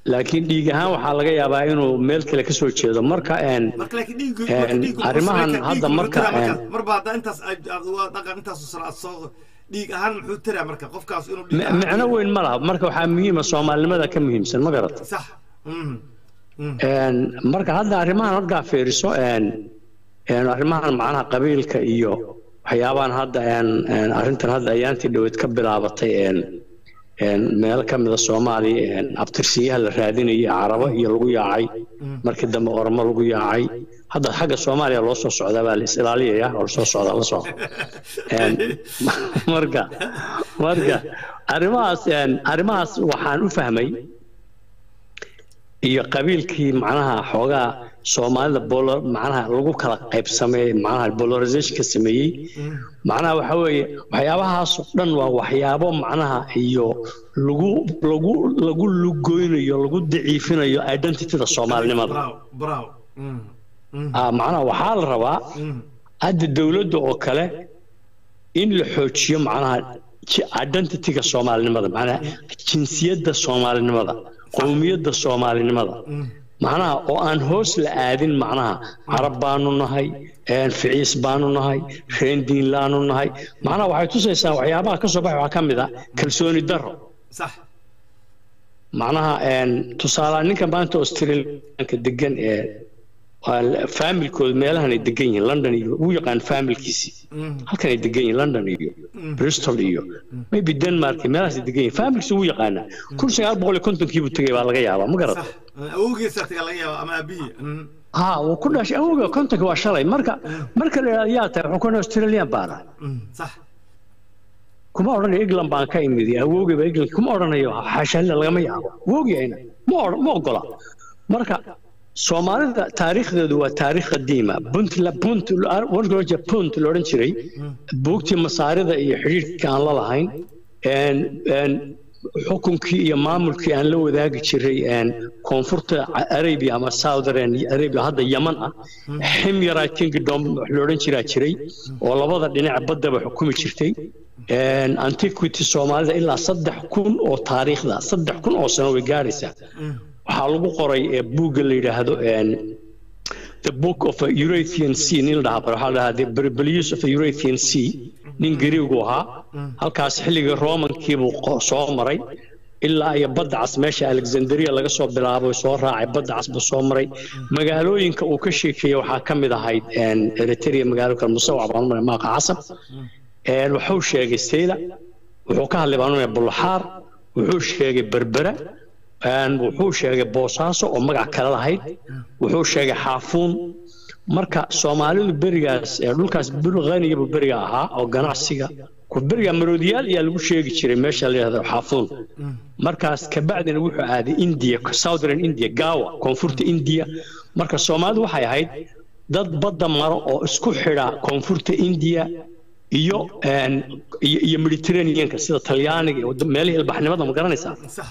laakiin dhiig ahaan waxaa laga yaabaa inuu meel kale ka soo jeedo marka een marka laakiin dhiiggu Een, marka dhiiggu arrimahan muxuu hadda sameyn marka, karaa? dhiiggu een, muxuu tiraa marka marba hadda intaas aad aad waa dhaqan intaas sano aad soo dhiig ahaan muxuu tiraa marka qofkaas inuu dhiig mi- ahaan- micno weyn ma laha marka waxaa muhiima soomaalinimada ka muhiimsan ma garata sax mhm mhm Een, marka hadda arrimahan markaa fiiriso een een arrimahan macnaha qabiilka iyo waxyaabahan hadda een een arrintan hadda ayaantii dhaweyd ka bilaabatay een een meelo ka mida soomaaliya een abtirsiyaha la raadinayay carabo iyo lagu yaacay markii dambe ormo lagu yaacay hadda xagga soomaaliya loo soo socdaa baa la is ilaaliyaya oo lasoo socdaa la soo Een, marka marka arrimahaas een arrimahaas waxaan u fahmay iyo qabiilkii macnaha xoogaa soomaalida bolo macnaha lagu kala qaybsamay macnaha polarizationka sameeyey macnaha waxa weeye waxyaabahaas oo dhan waa waxyaabo macnaha iyo lagu lagu lagu lugoynayo lagu daciifinayo identityda soomaalinimada bravo bravo mhm mhm ah macnaha waxaa la rabaa mhm hadda dowladda oo kale in la xoojiyo macnaha ji- identityga soomaalinimada macnaha jinsiyadda soomaalinimada qowmiyadda soomaalinimada macnaha oo aan hoos la aadin macnaha carab baanu nahay een ficiis baanu nahay reen diinlaanu nahay macnaha waxay tusaysaa waxyaabaha ka soo baxa waxaa ka mid ah kalsooni darro صح macnaha een tusaale ninka maanta australianka degan ee waa faamilkooda meelahan ay degan yihiin london iyo uu yaqaan faamilkiisii halkan ay degan yihiin london iyo bristol iyo maybe denmark iyo meelahaas ay degan yihiin faamilkiisa wuu yaqaanaa kun sagaal boqol iyo kontonkii buu tegay baa laga yaabaa ma garata صح awowgiisa taga laga yaabo ama aabihii ha wuu ku dhashay awowga kontonka waa shalay marka marka la yidhahdo yaa tahay wuxuu kuna australian baana صح kuma odhanayo england baan ka imid awowgiiba england kuma odhanayo xashaalida lagama yaabo awowgiyayna ma odhan ma ogola marka soomaalida taariikhdeedu waa taariikh qadiima punt la punt warka loo jeeda punt la odhan jiray buugtii masaarida iyo xidhiidhkii aan la lahayn een een xukunkii iyo maamulkii aan la wadaagi jiray een koonfurta arabia ama southern arabia hadda yaman ah ximyara kingdom wax la odhan jiraa jiray oo labada dhinac baddaba xukumi jirtay een antiquity soomaalida ilaa saddex kun oo taariikhda saddex kun oo sano way gaadhaysaa waxaa lagu qoray ee buugga la yidhaahdo een the book of a Eurathean Sea nin la dhahaa waxaa la dhahaa the Barbarians of the Eurathean Sea nin Gariigu ahaa halkaas xilligii Romankii buu qo- soo maray ilaa iyo badda cas meesha Alexandria laga soo bilaabo soo raacay badda cas buu soo maray magaalooyinka uu ka sheekeeyay waxaa ka mid ahayd een Eritrea magaalo kale musawac baan u maray maaqa casab een wuxuu sheegay Seyla wuxuu ka hadlay baan u maray Bulxaar wuxuu sheegay Berbera een wuxuu sheegay boosaaso oo magac kale lahayd wuxuu sheegay xaafuun marka soomaalidu berigaas ee dhulkaas bulqaniga buu beriga ahaa oo ganacsiga ku beriga maroodiyaal ayaa lagu sheegi jiray meesha la yidhahdo xaafuun markaas kabacdina wuxuu aaday india southern india gawa koonfurta india marka soomaalidu waxay ahayd dad badda maro oo isku xidha koonfurta india iyo een iyo iyo mediterraneanka sida talyaaniga iyo wadda- meelihii ilbaxnimada ma garanaysaa صح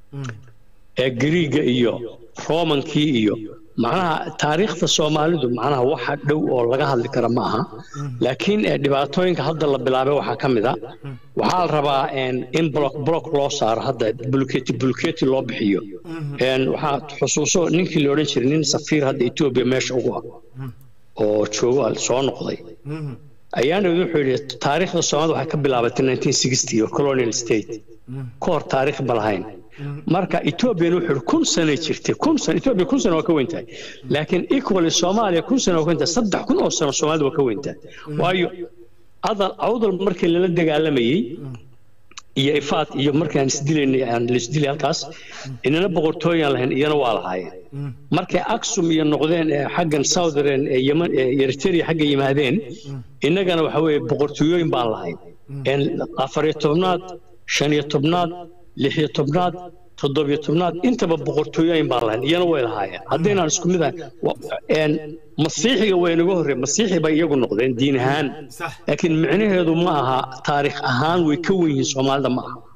ee Giriiga iyo Roomankii iyo macnaha taariikhda Soomaalidu macnaha waxa dhow oo laga hadli kara ma aha laakiin ee dhibaatooyinka hadda la bilaabay waxaa ka mid ah waxaa la rabaa een in block block loo saaro hadda bulkeeti bulkeeti loo bixiyo een waxaa xusuuso ninkii la odhan jiray nin safiir hadda Ethiopia meesha ugu ah oo joogo soo noqday ayaana wuxuu yidhi taariikhda Soomaalida waxay ka bilaabatay 1960 iyo colonial state ka hor taariikh ma lahayn marka Ethiopia wuxuu yidhi kun sano jirtay kun sano Ethiopia kun sano waa ka weyn tahay laakiin equally Soomaaliya kun sano waa ka weyn tahay saddex kun oo sano Soomaalida waa ka weyn tahay waayo adal awdal markii lala dagaalamayay iyo ifaad iyo markaan isdilaynay aan la isdilay halkaas inana boqortooyaan lahayn iyana waa lahaayeen markay aksum iyo noqdeen ee xaggan southern ee yemen ee eritrea xagga yimaadeen innagana waxa weeye boqortooyooyin baan lahayn een afar iyo tobnaad shan iyo tobnaad lix iyo tobnaad toddobiyo tobnaad intaba boqortooyooyin baan lahayn iyana way lahaayeen haddaynaan isku mid ahayn wa- een masiixiga way naga horreen masiixi bay iyagu noqdeen diin ahaan صح laakiin micnaheedu ma aha taariikh ahaan way ka wen yihiin soomaalida ma aha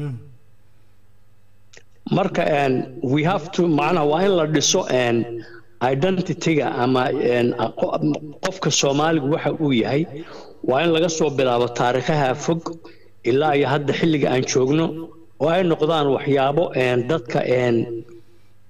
marka een we have to macnaha waa in la dhiso een identityga ama een aqo- qofka soomaaligu waxa uu yahay waa in laga soo bilaabo taariikhaha fog ilaa iyo hadda xilliga aan joogno oo ay noqdaan waxyaabo een dadka een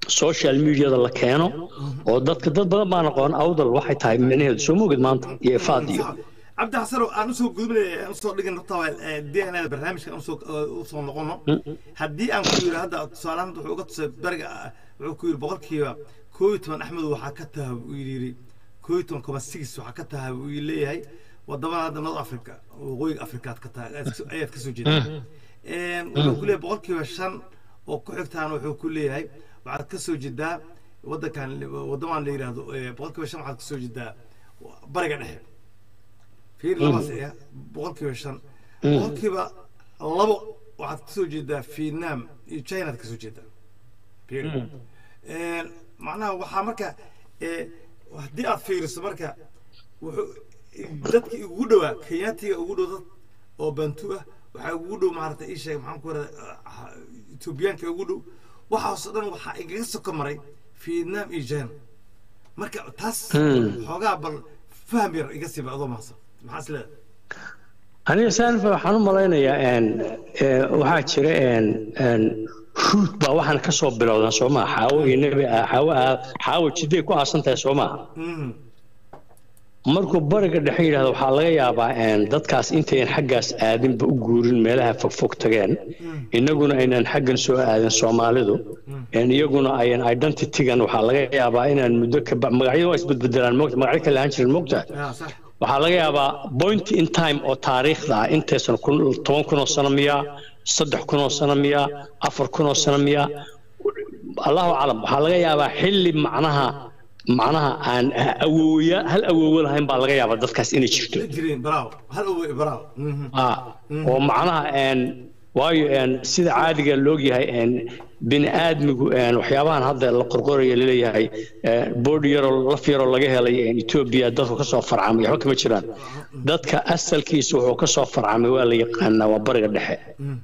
social mediada la keeno oo dadka dad badan baan aqoon awdal waxay tahay micnaheedu soo moogid maanta iyo ifaad iyo cabdi xasanow aan usoo gudbinay aan usoo dhigin horta d n a barnaamijka aan usoo usoo noqono haddii aan ku yidhi hadda tusaalahan wuxuu uga tusay bariga wuxuu ku yidhi boqolkiiba koo iyo toban axmed waxaa ka taha buu yidhi koo iyo toban koma six waxaa ka taha buu leeyahay wadamada hadda north africa waqooyiga afrikaad ka tahay ayaad ka soo jeedaa wuxuu ku leeyahay boqolkiiba shan oo ku xigtaana wuxuu ku leeyahay waxaad ka soo jeedaa waddankan waddamaan la yidhaahdo boqolkiiba shan waxaad ka soo jeedaa bariga dhexe fiir labaas eh boqolkiiba shan boqolkiiba labo waxaad ka soo jeedaa vietnam iyo chinaad ka soo jeedaa fiir macnaha waxaa marka haddii aad fiiriso marka wuxuu dadki ugu dhowaa kenyaatiga ugu dhow dad oo bantu ah waxaa ugu dhow maarata ii sheeg maxaan ku radaa etoobiyaanka ugu dhow waxaasoo dhan waxaa igaga soko maray vietnam iyo china marka taas xoogaa bal faham yar iga siiba adoo mahadsan maxaa is leedahay aniga saanfa waxaan u malaynayaa waxaa jira ruut baa waxaan ka soo bilowdan soo maha xaawo iyo nebi xaawo xaawo jiday ku aasan tahay soo maha markuu bariga dhexe yidhahdo waxaa laga yaabaa dadkaas intayan xaggaas aadinba u guurin meelaha fogfog tageen innaguna aynan xaggan soo aadin soomaalidu iyaguna ayan identitygan waxaa laga yaabaa inaan muddo ka magacyadu waa isbedbedelaan mogta magacyo kale ahaan jirin mogta waxaa laga yaabaa point in time oo taariikhda ah intaysan toban kun oo sano miyaa saddex kun oo sano miyaa afar kun oo sano miyaa allahu aclam waxaa laga yaabaa xilli macnaha macnaha aan awooya hal awoowo lahayn baa laga yaabaa dadkaas inay jirto oo macnaha waayo sida caadiga loogyahay bini aadmigu waxyaabahan hadda la qorqoraya laleeyahay boodh yaroo laf yaroo laga helay etoobiya dadku kasoo farcamay waxba kama jiraan dadka asalkiisa wuxuu kasoo farcamay waa la yaqaanaa waa bariga dhexe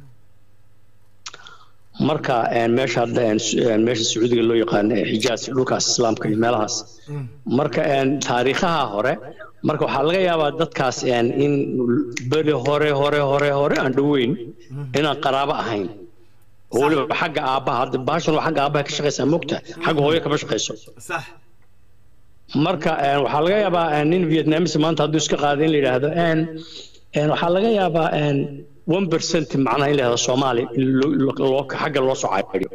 marka meesha hadda meesha sacuudiga loo yaqaano xijaas dhulkaas islaamka iyo meelahaas marka taariikhaha hore marka waxaa laga yaabaa dadkaas in beri hore hore hore hore aan dhoweyn inaan qaraabo ahayn oo weliba xagga aabbaha hadda bahashan waa xagga aabbaha ka shaqaysaa mogta xagga hooyo kama shaqayso marka waxaa laga yaabaa nin vietnamis maanta hadduu iska qaada in la yidhaahdo waxaa laga yaabaa one percent macnaha in la yidhahdo soomaali xagga loo soo caayo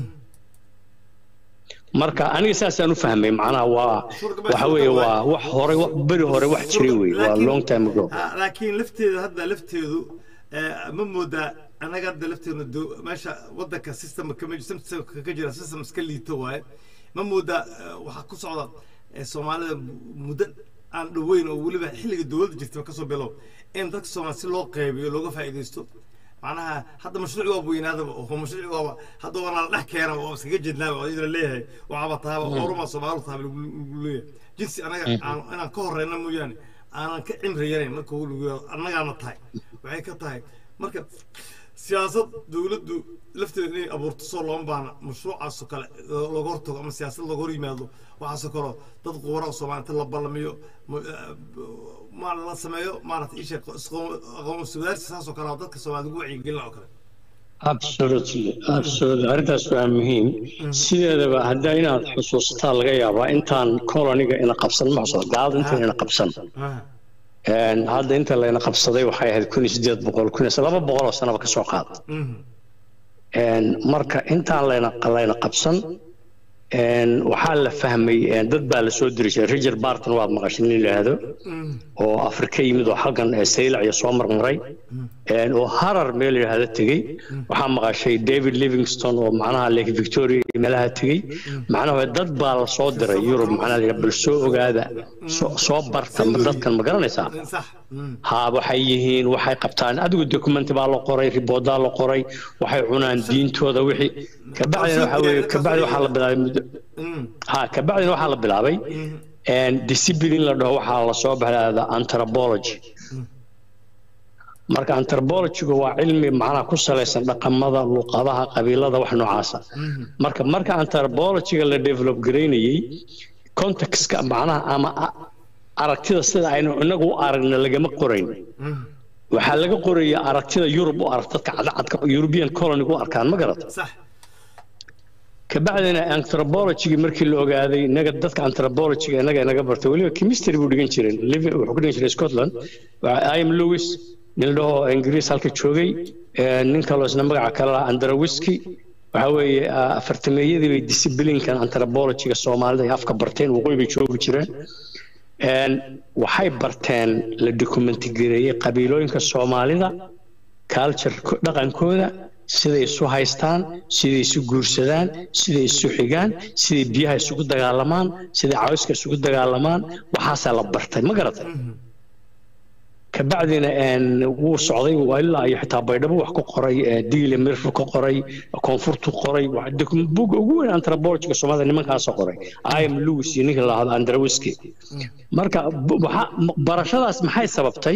marka aniga saasaan u fahmay macnaha waa waxa weeye waa wax hore beri hore wax jiray wey waa long time ago laakiin lafteeda hadda lafteedu ma moodaa anaga hadda lafteedna meesha wadanka systemka ka jira system iska liito waaye ma moodaa waxaa ku socda soomaalida muddo aan dhoweyn oo weliba xilliga dowladda jirta kasoo bilow in dadka soomaali si loo qaybiyo looga faa'iidaysto macnaha hadda mashruuc waa weynaadaba oo mashruuc waaba hadda waana la dhex keena oo iskaga jednaaba oo iyadoo leeyahay waxaaba tahaba oruma soomaalidu tahaba lagu leeyahay jinsi anaga inaan ka horeyna mooyaane aanan ka cimri yarayn marka annagaana tahay waxay ka tahay marka siyaasad dowladdu lafteeda inay abuurto soo looma baana mashruucaasoo kale looga hortago ama siyaasad looga hor yimaado waxaasoo kaleo dad quwara oo soomaalita la ballamiyo ma la sameeyo maarata isha aqoon sudaarsi saasoo kale dadka soomaalida ugu wacyigelina oo kale absolutely absolutely arrintaas waa muhiim sideedaba hadda inaad xusuusataa laga yaabaa intaan coloniga ina qabsan ma xusuusta gaalada intaan ina qabsan hadda inta layna qabsaday waxay ahayd kun iyo sideed boqol kun iyo laba boqol oo sanaba kasoo qaada marka intaan layna layna qabsan waxaa la fahmay dad baa la soo diri jiray riger barton waad maqashay nin yidhaahdo oo afrika yimid oo halkan saylac iyo soo marmaray oo harar meel yidhaahdo tegey waxaa maqashay david livingston oo macnaha lake victoria iyo meelaha tegey macnaha dad baa la soo diray yurub macnaha bal soo ogaada soo barta dadkan ma garanaysaa ha waxay yihiin waxay qabtaan adigu documenti baa la qoray riboodaa la qoray waxay cunaan diintooda wixii kabacdina waxa weeye kabacdi waxaa la bilaabay muddo ha kabacdina waxaa la bilaabay discipline la dhaho waxaa la soo baxda anthropology marka anthropologygu waa cilmi macnaha ku salaysan dhaqamada luqadaha qabiilada wax noocaasa marka marka anthropologyga la develop garaynayey contextka macnaha ama aragtida sida aynu inagu u aragna lagama qorayn waxaa laga qoraya aragtida yurub u arag dadka cadcadka european colony u arkaan ma garata kabacdina anthropologigii markii la ogaaday inaga dadka anthropologiga inaga inaga bartay weliba chemistry buu dhigan jiray living wuxuu ku dhigan jiray scotland im lewis nin la dhaho ingiriis halka joogay nin kaloo isna magaca kale laha andrawiski waxa weeye afartameeyadii bay disciplinkan anthropologiga soomaalida ay afka barteen waqooyi bay joogi jireen waxay barteen la documenti gareeyey qabiilooyinka soomaalida culture dhaqankooda siday isu haystaan siday isu guursadaan siday isu xigaan siday biyaha isugu dagaalamaan siday cawska isugu dagaalamaan waxaasaa la bartay ma garatay kabacdina wuu socday ilaa iyo xitaa baydhabo wax ku qoray diile mirfu ka qoray koonfurtu qoray buga ugu weyn anthropologiga soomaalida nimankaasoo qoray im lewis iyo ninka lahado andrawiski marka barashadaas maxay sababtay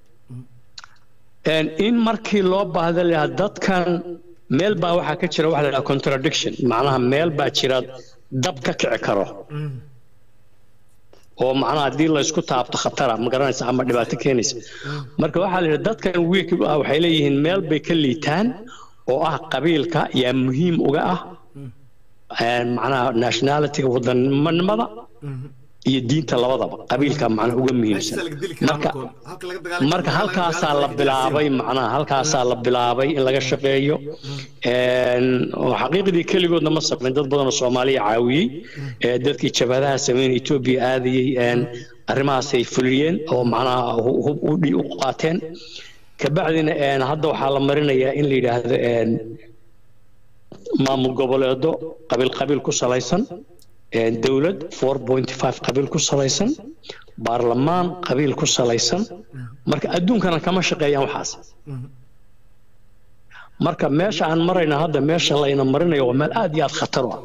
in markii loo baahda lahaa dadkan meel baa waxaa ka jira waxa la dhaha contradiction macnaha meel baa jira dab ka kici karo oo macnaha haddii laysku taabto khatara ma garanaysa ama dhibaato keenaysa marka waxaa la yidhi dadkan wiik waxay leeyihiin meel bay ka liitaan oo ah qabiilka yaa muhiim uga ah macnaha nationalityga wadannimada iyo diinta labadaba qabiilka macnaha uga muhiimsan marka marka halkaasaa la bilaabay macnaha halkaasaa la bilaabay in laga shaqeeyo xaqiiqdii keligoodna ma samayn dad badan oo soomaaliya caawiyey dadkii jabhadaha sameyn etoobiya aadayey arrimahaasay fuliyeen oo macnaha hub u qaateen kabacdina hadda waxaa la marinayaa in la yidhaahdo maamul goboleedo qabiil qabiil ku salaysan dowlad four point five qabiil ku salaysan baarlamaan qabiil ku salaysan marka adduunkana kama shaqeeyaan waxaas marka meesha aan marayna hadda meesha layna marinayo waa meel aad iyo aad khatar u ah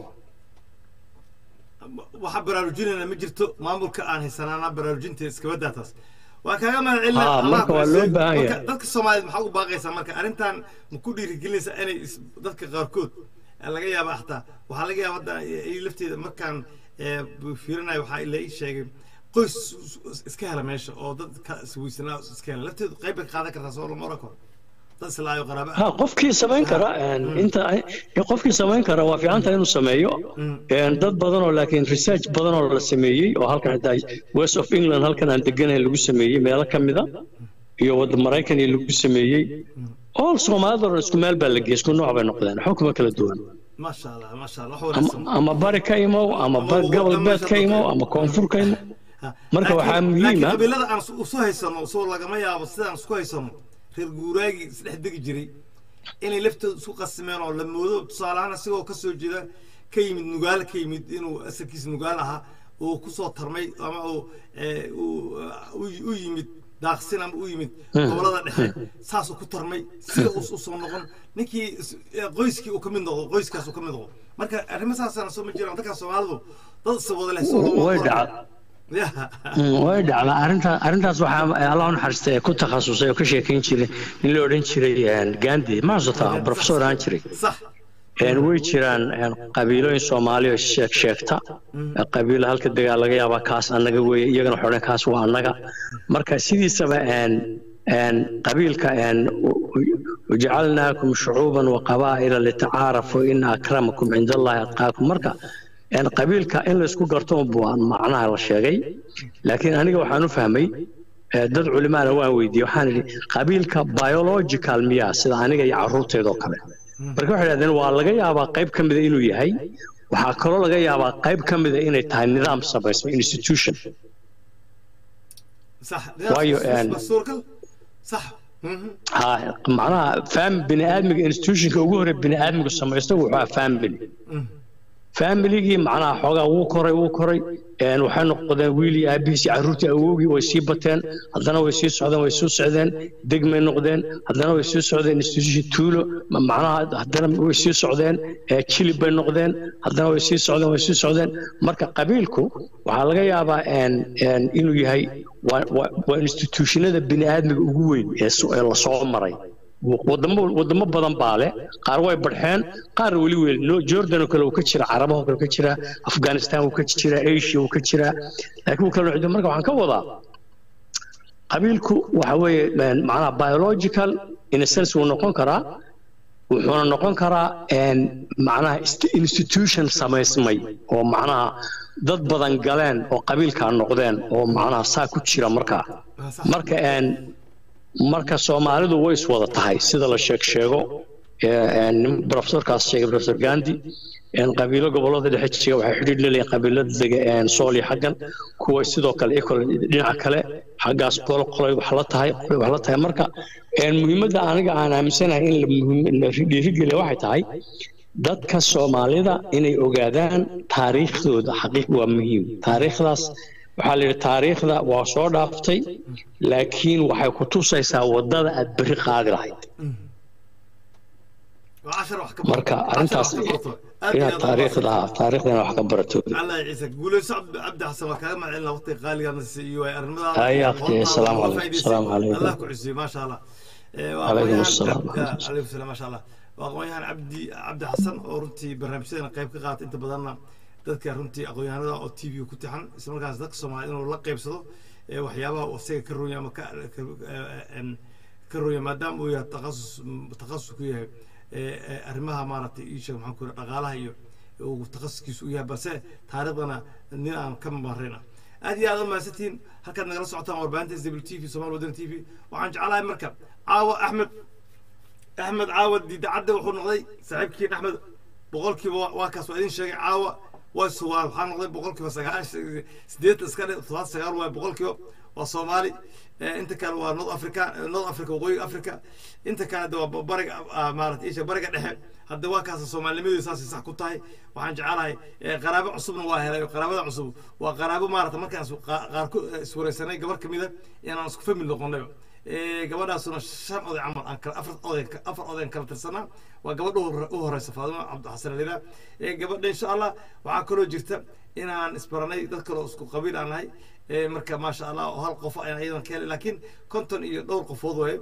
waxaa baraarujinayna ma jirto maamulka aan haysanaana baraarujinta iskabaddaa taas waa kaaga Ah, mahadcelina marka waa loo baahan yahay. dadka soomaaliyeed maxaa ugu baaqaysaa marka arrintan ma ku dhiirigelinaysaa inay is- dadka qaarkood eh, laga yaaba xataa waxaa laga yaaba hadda ay lafteeda markaan eh, fiirinayo waxaa la ii sheegay qoys iska hela meesha oo dad ka isweysanaa iska hela lafteedu qayb bay qaadan kartaa soo lama oran karo dad islaayo qaraaba ha qofkii samayn kara inta qofkii samayn kara waa fiican tahay inuu sameeyo Een, dad badan oo laakiin research badan oo la sameeyey oo halkan xitaa west of england halkan aan deganahay lagu sameeyey meelo ka mida iyo wadda maraykan iyo lagu sameeyey all soomaalida oo dhan isku meel baa la geeyey isku nooc bay noqdeen xukuma kala duwan maasha allah maasha allah wax ama, wanaagsan ama bari ka imow ama ba- gobol beed ka imow ama koonfur ka imow marka waxaa muhiim laakiin ah qabiilada aan isu- isu haysano soo lagama yaabo sidaan isku haysano reer guuraagii isdhex degi jiray inay laftooda isku qasimeen oo la moodo tusaale ahaan isagoo ka soo jeeda ka yimid nugaal ka yimid inuu asalkiisa nugaal ahaa uu kusoo tarmay ama uu eh, uu- u- u yimid daaqsin ama u yimid gobolada dhexe saasuu ku tarmay sida uu usoo noqon ninkii is- eh, qoyskii uu ka mid noqdo qoyskaas uu ka mid noqdo marka arrimo saasana soo ma jiraan dadka soomaalidu dad isa wada leh soo lama way oran dhacda karo. Ya. Mm, way dhacdaa arrinta arrintaas waxaa allah u naxariistay ee ku takhasusay oo ka sheekayn jiray nin la odhan jiray een, gandhi ma xasuutaa professor ahaan jiray صح Een, way jiraan een, qabiilooyin soomaali oo sheeg sheegta qabiilo halka degaa laga yaabaa kaas annaga weeye iyagana waxay odhan kaas waa annaga marka sidiisaba een, een, qabiilka een, u- u- wajacalnaakum shucuuban waqabaa'ila litacaarafu ina akramakum cinda allahi atqaakum marka een, qabiilka in laysku garto buu macnaha la sheegay laakiin aniga waxaan u fahmay ee, dad culimaana waan weydiiyey waxaan idhi qabiilka biological miyaa sida aniga iyo carruurteedoo kale marka waxay idhahdeen waa laga yaabaa qayb ka mida inuu yahay waxaa kaloo laga yaabaa qayb ka mida inay tahay nidaam samaysma institution صح وايو يعني. سوركل صح مهم. ha macnaha fam bini aadmiga institutionka ugu horey bini aadmigu samaysto wuxuu ahaa family familigii macnaha xoogaa wuu koray wuu koray een, waxay noqdeen wiilii aabihiis iyo carruurtii awowgii way sii bateen haddana way sii socdeen way soo socdeen degmay noqdeen haddana way sii socdeen institution tuulo ma- macnaha haddana way sii socdeen ee, jilib bay noqdeen haddana way sii socdeen way sii socdeen marka qabiilku waxaa laga yaabaa een, een, inuu yahay waa- waa waa institutionada bini aadmiga ugu weyn ee so- ee lasoo maray wadamo wadamo badan baa leh qaar way barxeen qaar weli weli no jordan oo kale uu ka jira carabaha oo kale ka jira afghanistan uu ka jira asia uu ka jira laakiin uu kala noocdo marka waxaan ka wadaa qabiilku waxa weeye een, macnaha biological in a sense wuu noqon karaa wuxuuna noqon karaa een, macnaha ist- institution samaysmay oo macnaha dad badan galeen oo qabiilkaa noqdeen oo macnaha saa ku jira markaa waa sax marka een marka soomaalidu way iswada tahay sida la sheeg sheego ee, een, nin profesorkaas sheegay profesor gandi een qabiilo gobolada dhexe jira waxay xidhiidh leeyihiin qabiilada dega een sool iyo xaggan kuwa sidoo kale ecol dhinaca kale xaggaas qolo qolay wax la tahay qolay wax la tahay marka een muhiimadda aniga aan aaminsanahay in la muhiim- la dhiirigeliya waxay tahay dadka soomaalida inay ogaadaan taariikhdooda xaqiiq waa muhiim taariikhdaas waxaa la yidhi taariikhda waa soo dhaaftay laakiin waxay ku tusaysaa waddada aad berri qaadi lahayd waa cashar wax ka marka cashar arrintaas wax ka barto. Aad iyo inaad aad taariikhda taariikhdana wax ka barato الله يعيسك قولوا سعد عبد حسن وكذا مع ان وقت غالي انا سي واي ارمضان هاي أختي، السلام عليكم، السلام عليكم. الله كعزي ما شاء الله إيه، عليكم وأخوياً السلام. عبد- عليكم السلام ما شاء الله واخويان عبدي عبد حسن oo runtii barnaamijyadan qayb ka qaata inta badanna dadka runtii aqoonyahanada oo tv ku taxan isla markaas dadka Soomaaliyeed inuu la qaybsado ee waxyaabaha uu isaga ka rooya ama ka ka- em, ka rooya maadaama uu yahay takhasus takhasus ku yahay ee, ee, arrimaha maaragtay ii sheeg maxaan ku yidhaha dhaqaalaha iyo uu takhasuskiisu u yahay balse taariikhdana nin aan ka marayna aad iyo aad u mahadsantihiin halkaad nagala socotaan warbaahinta s w t v somaali wadani t v waxaan jeclahay marka caawa axmed axmed caawa diidacadda wuxuu noqday saaxiibkiin axmed boqolkiiba waa- waa kaas waa idin sheegay caawa waa suwaal waxaa noqday boqolkiiba sagaashan sideetan iska dhe todobaad sagaal waay boqolkiiba waa soomaali Eh, inta kale waa north africa eh, north africa waqooyiga africa inta kale de waa ba- bariga ah, maarata isha bariga dhexe hadda waa kaasa soomaalinimadii saasay sax ku tahay waxaan jecelahay eh, qaraabo cusubna waa helay qaraabada cusub waa qaraabo maarata markaan is- qa- qaar ku eh, iswareysanay gabar kamida inaan isku famil noqonayba Eh, gabadhaasuna shan oday camal aan kala afar oday afar oday aan kala tirsanaa waa gabadha u hore- u horeysa faadimo cabdixasan alila gabadha insha allah waxaa kaloo jirta inaan isbaranay dad kaloo isku qabiil aan nahay Eh, marka maasha allah oo hal qof ayaan iyadan ka helay laakiin konton iyo dhowr qofood waaye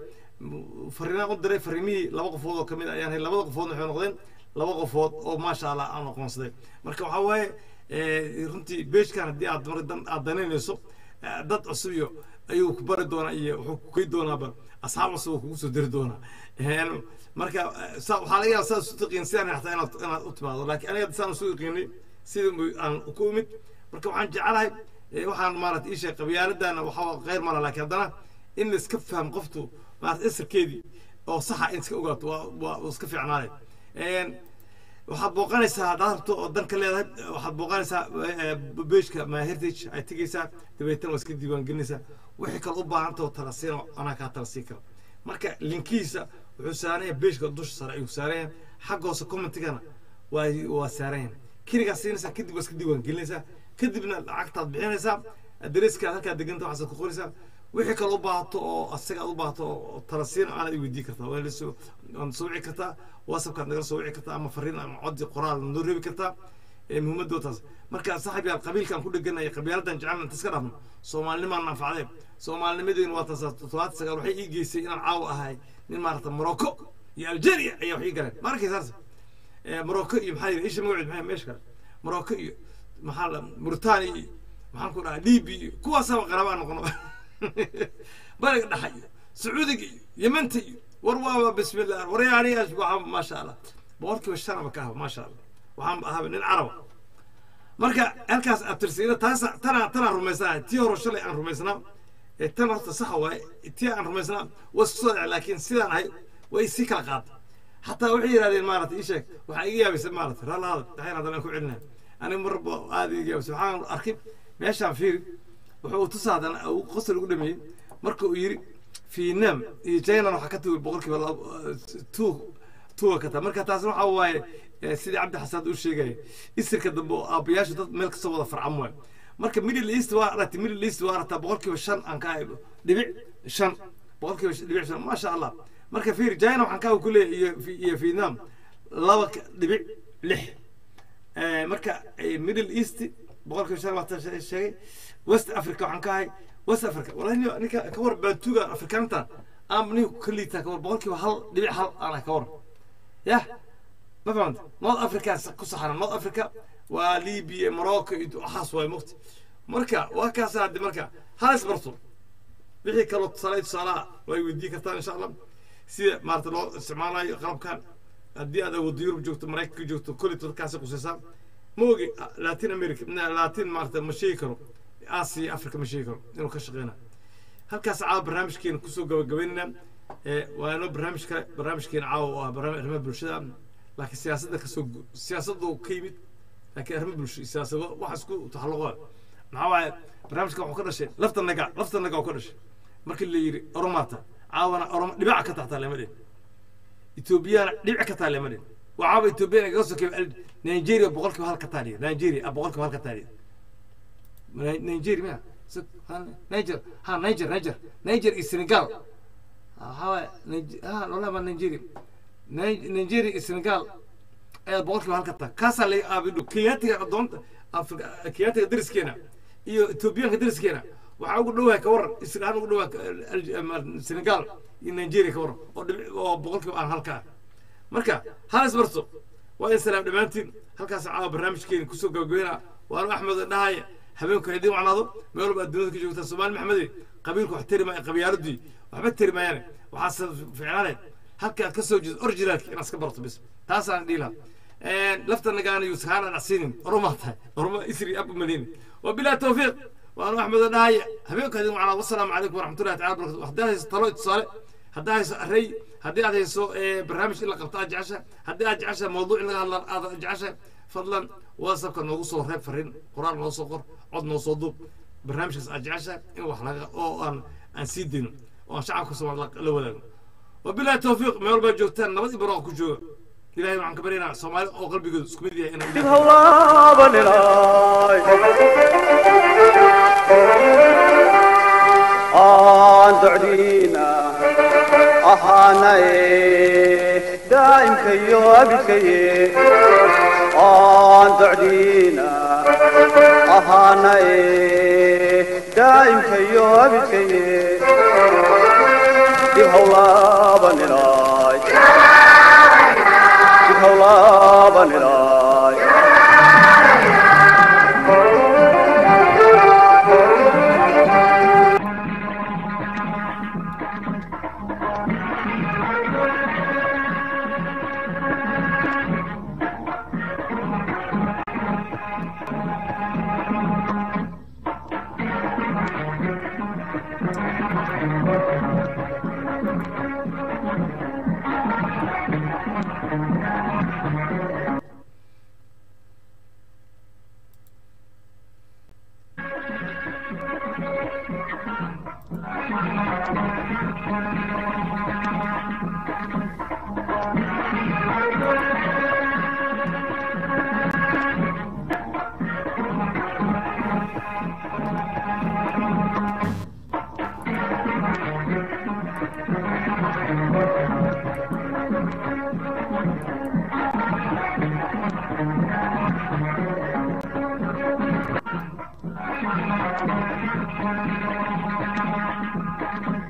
M- fariinaan u diray fariimihii laba qofood oo kamid ayaan helay labada qofoodna waxay noqdeen laba qofood oo maasha allah aan aqoonsaday marka waxaa waaye eh, runtii beejkan haddii aad mar dan aad danaynayso eh, dad cusub iyo ayuu ku bari doonaa iyo wuxuu ku key doonaaba asxaab cusub oo kugu soo diri doonaa Een, marka eh, saa- waxaa laga yaaba saad isu taqiin sidaan xataa inaad inaad u timaado laakiin aniga saan isu yaqiinay sida mu- aan ku imid marka waxaan jecelahay eh, waxaan maarata ii sheeg qabyaaladana waxaa khayr mala laakiin haddana in la iska fahmo qoftu maarata isirkeedii oo saxa in iska ogaato waa waa waa iska fiicnaanay Een, waxaad booqanaysaa haddaad rabto oo dan ka leedahay waxaad booqanaysaa beejka my heritage ay tegaysaa dabeetana waa iska diiwaangelinaysaa wixii kale u baahanta oo tala siino anaa kaa tala siin kara marka linkihiisa wuxuu saaranya beejka dusha sare ayuu saaranya xagga hoose commentigana waa waa saaranya keligaa siinaysaa kadib waa iska diiwaangelinaysaa kadibna lacagtaad bixinaysaa adreeskaad halkaa deganta waxaad ku qoraysaa wixii kale u baahato oo asaga aad u baahato oo tala siin aanaad i weydii kartaa waa lasoo waad soo wici kartaa whatsappkaad nagala soo wici kartaa ama fariin ama codi qoraal noo reebi kartaa ee muhiimadoo taas marka saaxib yaal qabiilkaan ku dheganaya qabiiladan jecelna inta iska dhaafno soomaalinimaan anfacdeen soomaalinimadeen waa taas toddobaatan sagaal waxay ii geysay inaan caawa ahay nin maarata morocco iyo algeria ayaa wax ii galeen ma arkaysaas morocco iyo maxaa yidhi isha magaceed maxay meesha kale morocco iyo maxaa la mauritania iyo maxaan ku dhahaa libi iyo kuwaasaaba qarabaa noqono bariga dhexa iyo sacuudiga iyo yemanta iyo war waaba bismillah war yaaniyaas waxaa maasha allah boqolkiiba shanaba ka ahba maasha allah waxaan ahaba nin caraba marka halkaas abtirsiina taas tanaa tanaa rumaysanahay tii hore shalay aan rumaysnaa ee tan horta saxa waaye tii aan rumaysnaa waa isku soo dhacay laakiin sidaan ahay way sii kala qaada xataa waxay yidhahdeen maarata ii sheeg waxaa iga yaabaysa maarata raalaada daxayn haddana ku celinaya aniga marba aada iga yaabaysa waxaan arkay meeshaan fiiri wuxuu tusaa haddana uu qosol ugu dhameeyey marka uu yidhi vietnam iyo china waxaa ka tugi boqolkiiba two tuwa ka taa marka taas waxaa waaye sidii cabdi xasan uu sheegaya isirka dambe oo aabbayaashu dad meel kasoo wada farcam waayo marka middle east waa aragtay middle east waa aragtaa boqolkiiba shan aan ka hayno dhibic shan boqolkiiba dhibic shan maasha allah marka fiir china waxaan kaa ku leeyahay iyo iyo vietnam laba dhibic lix marka middle east boqolkiiba shan waa sheegay west africa waxaan ka hay west africa wallahi ninka ka war baantuga afrikaanta aan ninku ka liitaa ka war boqolkiiba hal dhibic hal aan ka war yah ما فهمت نورث افريكا كصحراء نورث افريكا وليبيا موروكو waxaas waay mugti marka waa kaas hadda marka hal isbarto wixii kaloo tusaale tusaalaha way weydii kartaan insha allah sida maarata loo isticmaalayo qalabkan haddii aad awooddo yurub joogto maraykanka joogto koley dadkaasi qusaysaa ma ogi latin america latin maarata ma sheegi karo aasiya africa ma sheegi karo inuu ka shaqeyna halkaas caawa barnaamijkeena kusoo gabagabaynayna waa inoo barnaamij kale barnaamijkeena caawa oo ah barnaamij arrimaha bulshada laakiin siyaasadda kasoo siyaasaddu ka yimid laakiin arrimo bulsho siyaasado wax isku taxalluqa maxaa waaye barnaamijkan wuxuu ka dhashay lafta naga lafta naga oo ka dhashay markii la yidhi oromaata caawana oroma dhibaca ka taxtaa lama dhin etoobiyana dhibic ka taa lama dhin waa caawa etoobiyana igaga sokeeyo nigeria boqolkiiba hal ka taaliya nigeria ah boqolkiiba hal ka taaliya nigeria miya niger ha niger niger niger iyo senegal waxaa ha lolaba nigeria nigeria iyo senegal ayaa boqolkiiba halka taa kaasaa la aabidho kenyaatiga adoonta kenyaatiga dariskeena iyo etoobiyaanka dariskeena waxaa ugu dhowahay ka waran israel ugu dhowaa senegal iyo nigeria ka waran oo oo boqolkiiba aan halka ah marka hal isbarso waa in salaam dhammaantiin halkaas caawa barnaamijkeeni kusoo gabagabeynaa waanu axmed dhahaya habeenku haydin wacnaado meel walba adduunyada ka joogtaa soomaali maxmede qabiilku wax tari maaya qabyaaladii waxba tari maayaane waxaase ficlaane halka aad ka soo jeedo originalki inaad iska barato bis taasaan dhihi lahaa lafta nagaana yuusahaan aan acsiinin oromaa tahay oroma isri abu malini wabilahi tawfiiq waanu axmed dhahaya habeenku haydin wacnaado wasalaamu calaykum waraxmatullahi tacala barakatu haddii aad hayso talo tusaale haddii hayso array haddii aad hayso barnaamij in la qabto aad jecesha haddii aad jecesha mawduuc in laga hadla aad jecesha fadlan whatsappka noogu soo reeb fariin qoraal noo soo qor cod noo soo duub barnaamijkaas aad jecesha in wax laga oo aan aan sii dayno oo aan shacabka soomaali la wadaagno wabilahi tawfiiq meel walbaa joogtaan nabad iyo barooqa ku jooga ilahay waxaan ka baryaynaa soomaali oo qalbigoodu isku mid yahay inay aan docdiina ahaanaye daa'imkayo abidkaye aan docdiina ahaanaye daa'imkayo abidkaye dib hawlaabanilay dib hawlaabanilay Thank you.